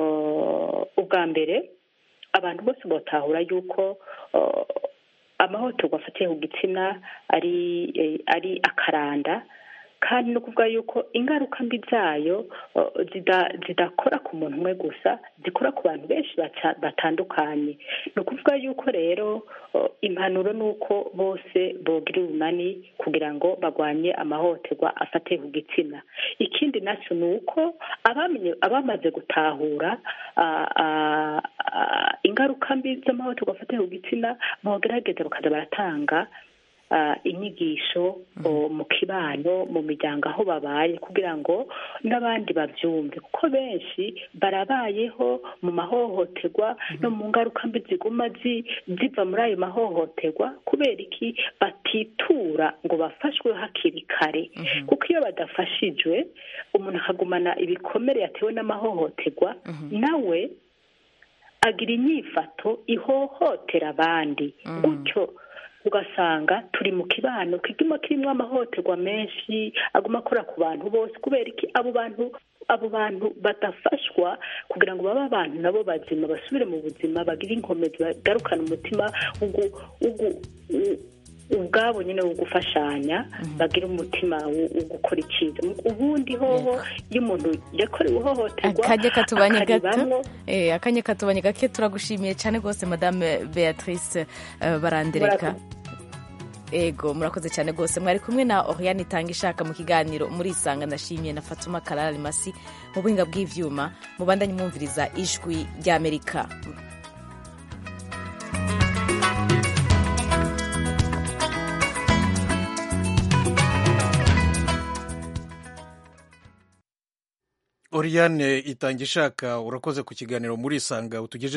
uh, ubwa mbere abantu bose batahura yuko uh, amahohoterwa afatiye ku gitsina ari eh, ari akaranda kandi no kuvuga yuko ingaruka mbi zayo uh, zida- zidakora ku muntu umwe gusa zikora ku bantu benshi bata- batandukanye ni ukuvuga yuko rero uh, impanuro ni uko bose bogira urunani kugira ngo barwanye amahohoterwa afatiye ku gitsina ikindi nacyo ni uko abamenye- abamaze gutahura ah, ah, ah, ingaruka mbi z'amahohoterwa afatiye ku gitsina bogerageza bakaza baratanga ah, inyigisho o, mu kibano mu miryango aho babaye kugira ngo n'abandi babyumve kuko benshi barabayeho mu mahohoterwa no mu ngaruka mbi ziguma zi- ziva muri ayo mahohoterwa kubera iki batitura ngo bafashwe hakiri kare kuko iyo badafashijwe umuntu akagumana ibikomere yatewe n'amahohoterwa nawe agira inyifato ihohotera abandi gutyo ugasanga turi mu kibano kiguma kirimo amahohoterwa menshi aguma akora ku bantu bose kubera iki abo bantu abo bantu badafashwa kugira ngo babe abantu nabo bazima basubire mu buzima bagire inkomezi bagarukane umutima ugu- ugu- u- ubwabo nyine wo gufashanya bagira umutima wo wo gukora icyiza ubundi hoho iyo umuntu yakorewe ihohoterwa akanya katubanye gato akaribamwo, eh, akanya katubanye gake turagushimiye cyane rwose madame beatrice eh, barandereka ego murakoze cyane rwose mwari kumwe na oriane itanga ishaka mu kiganiro murisanga ndashimiye na fatuma karara masi mu buhinga bw'ivyuma mubandanye mwumviriza ijwi ry'amerika Oriane itanga ishaka urakoze ku kiganiro muri isanga utugejeje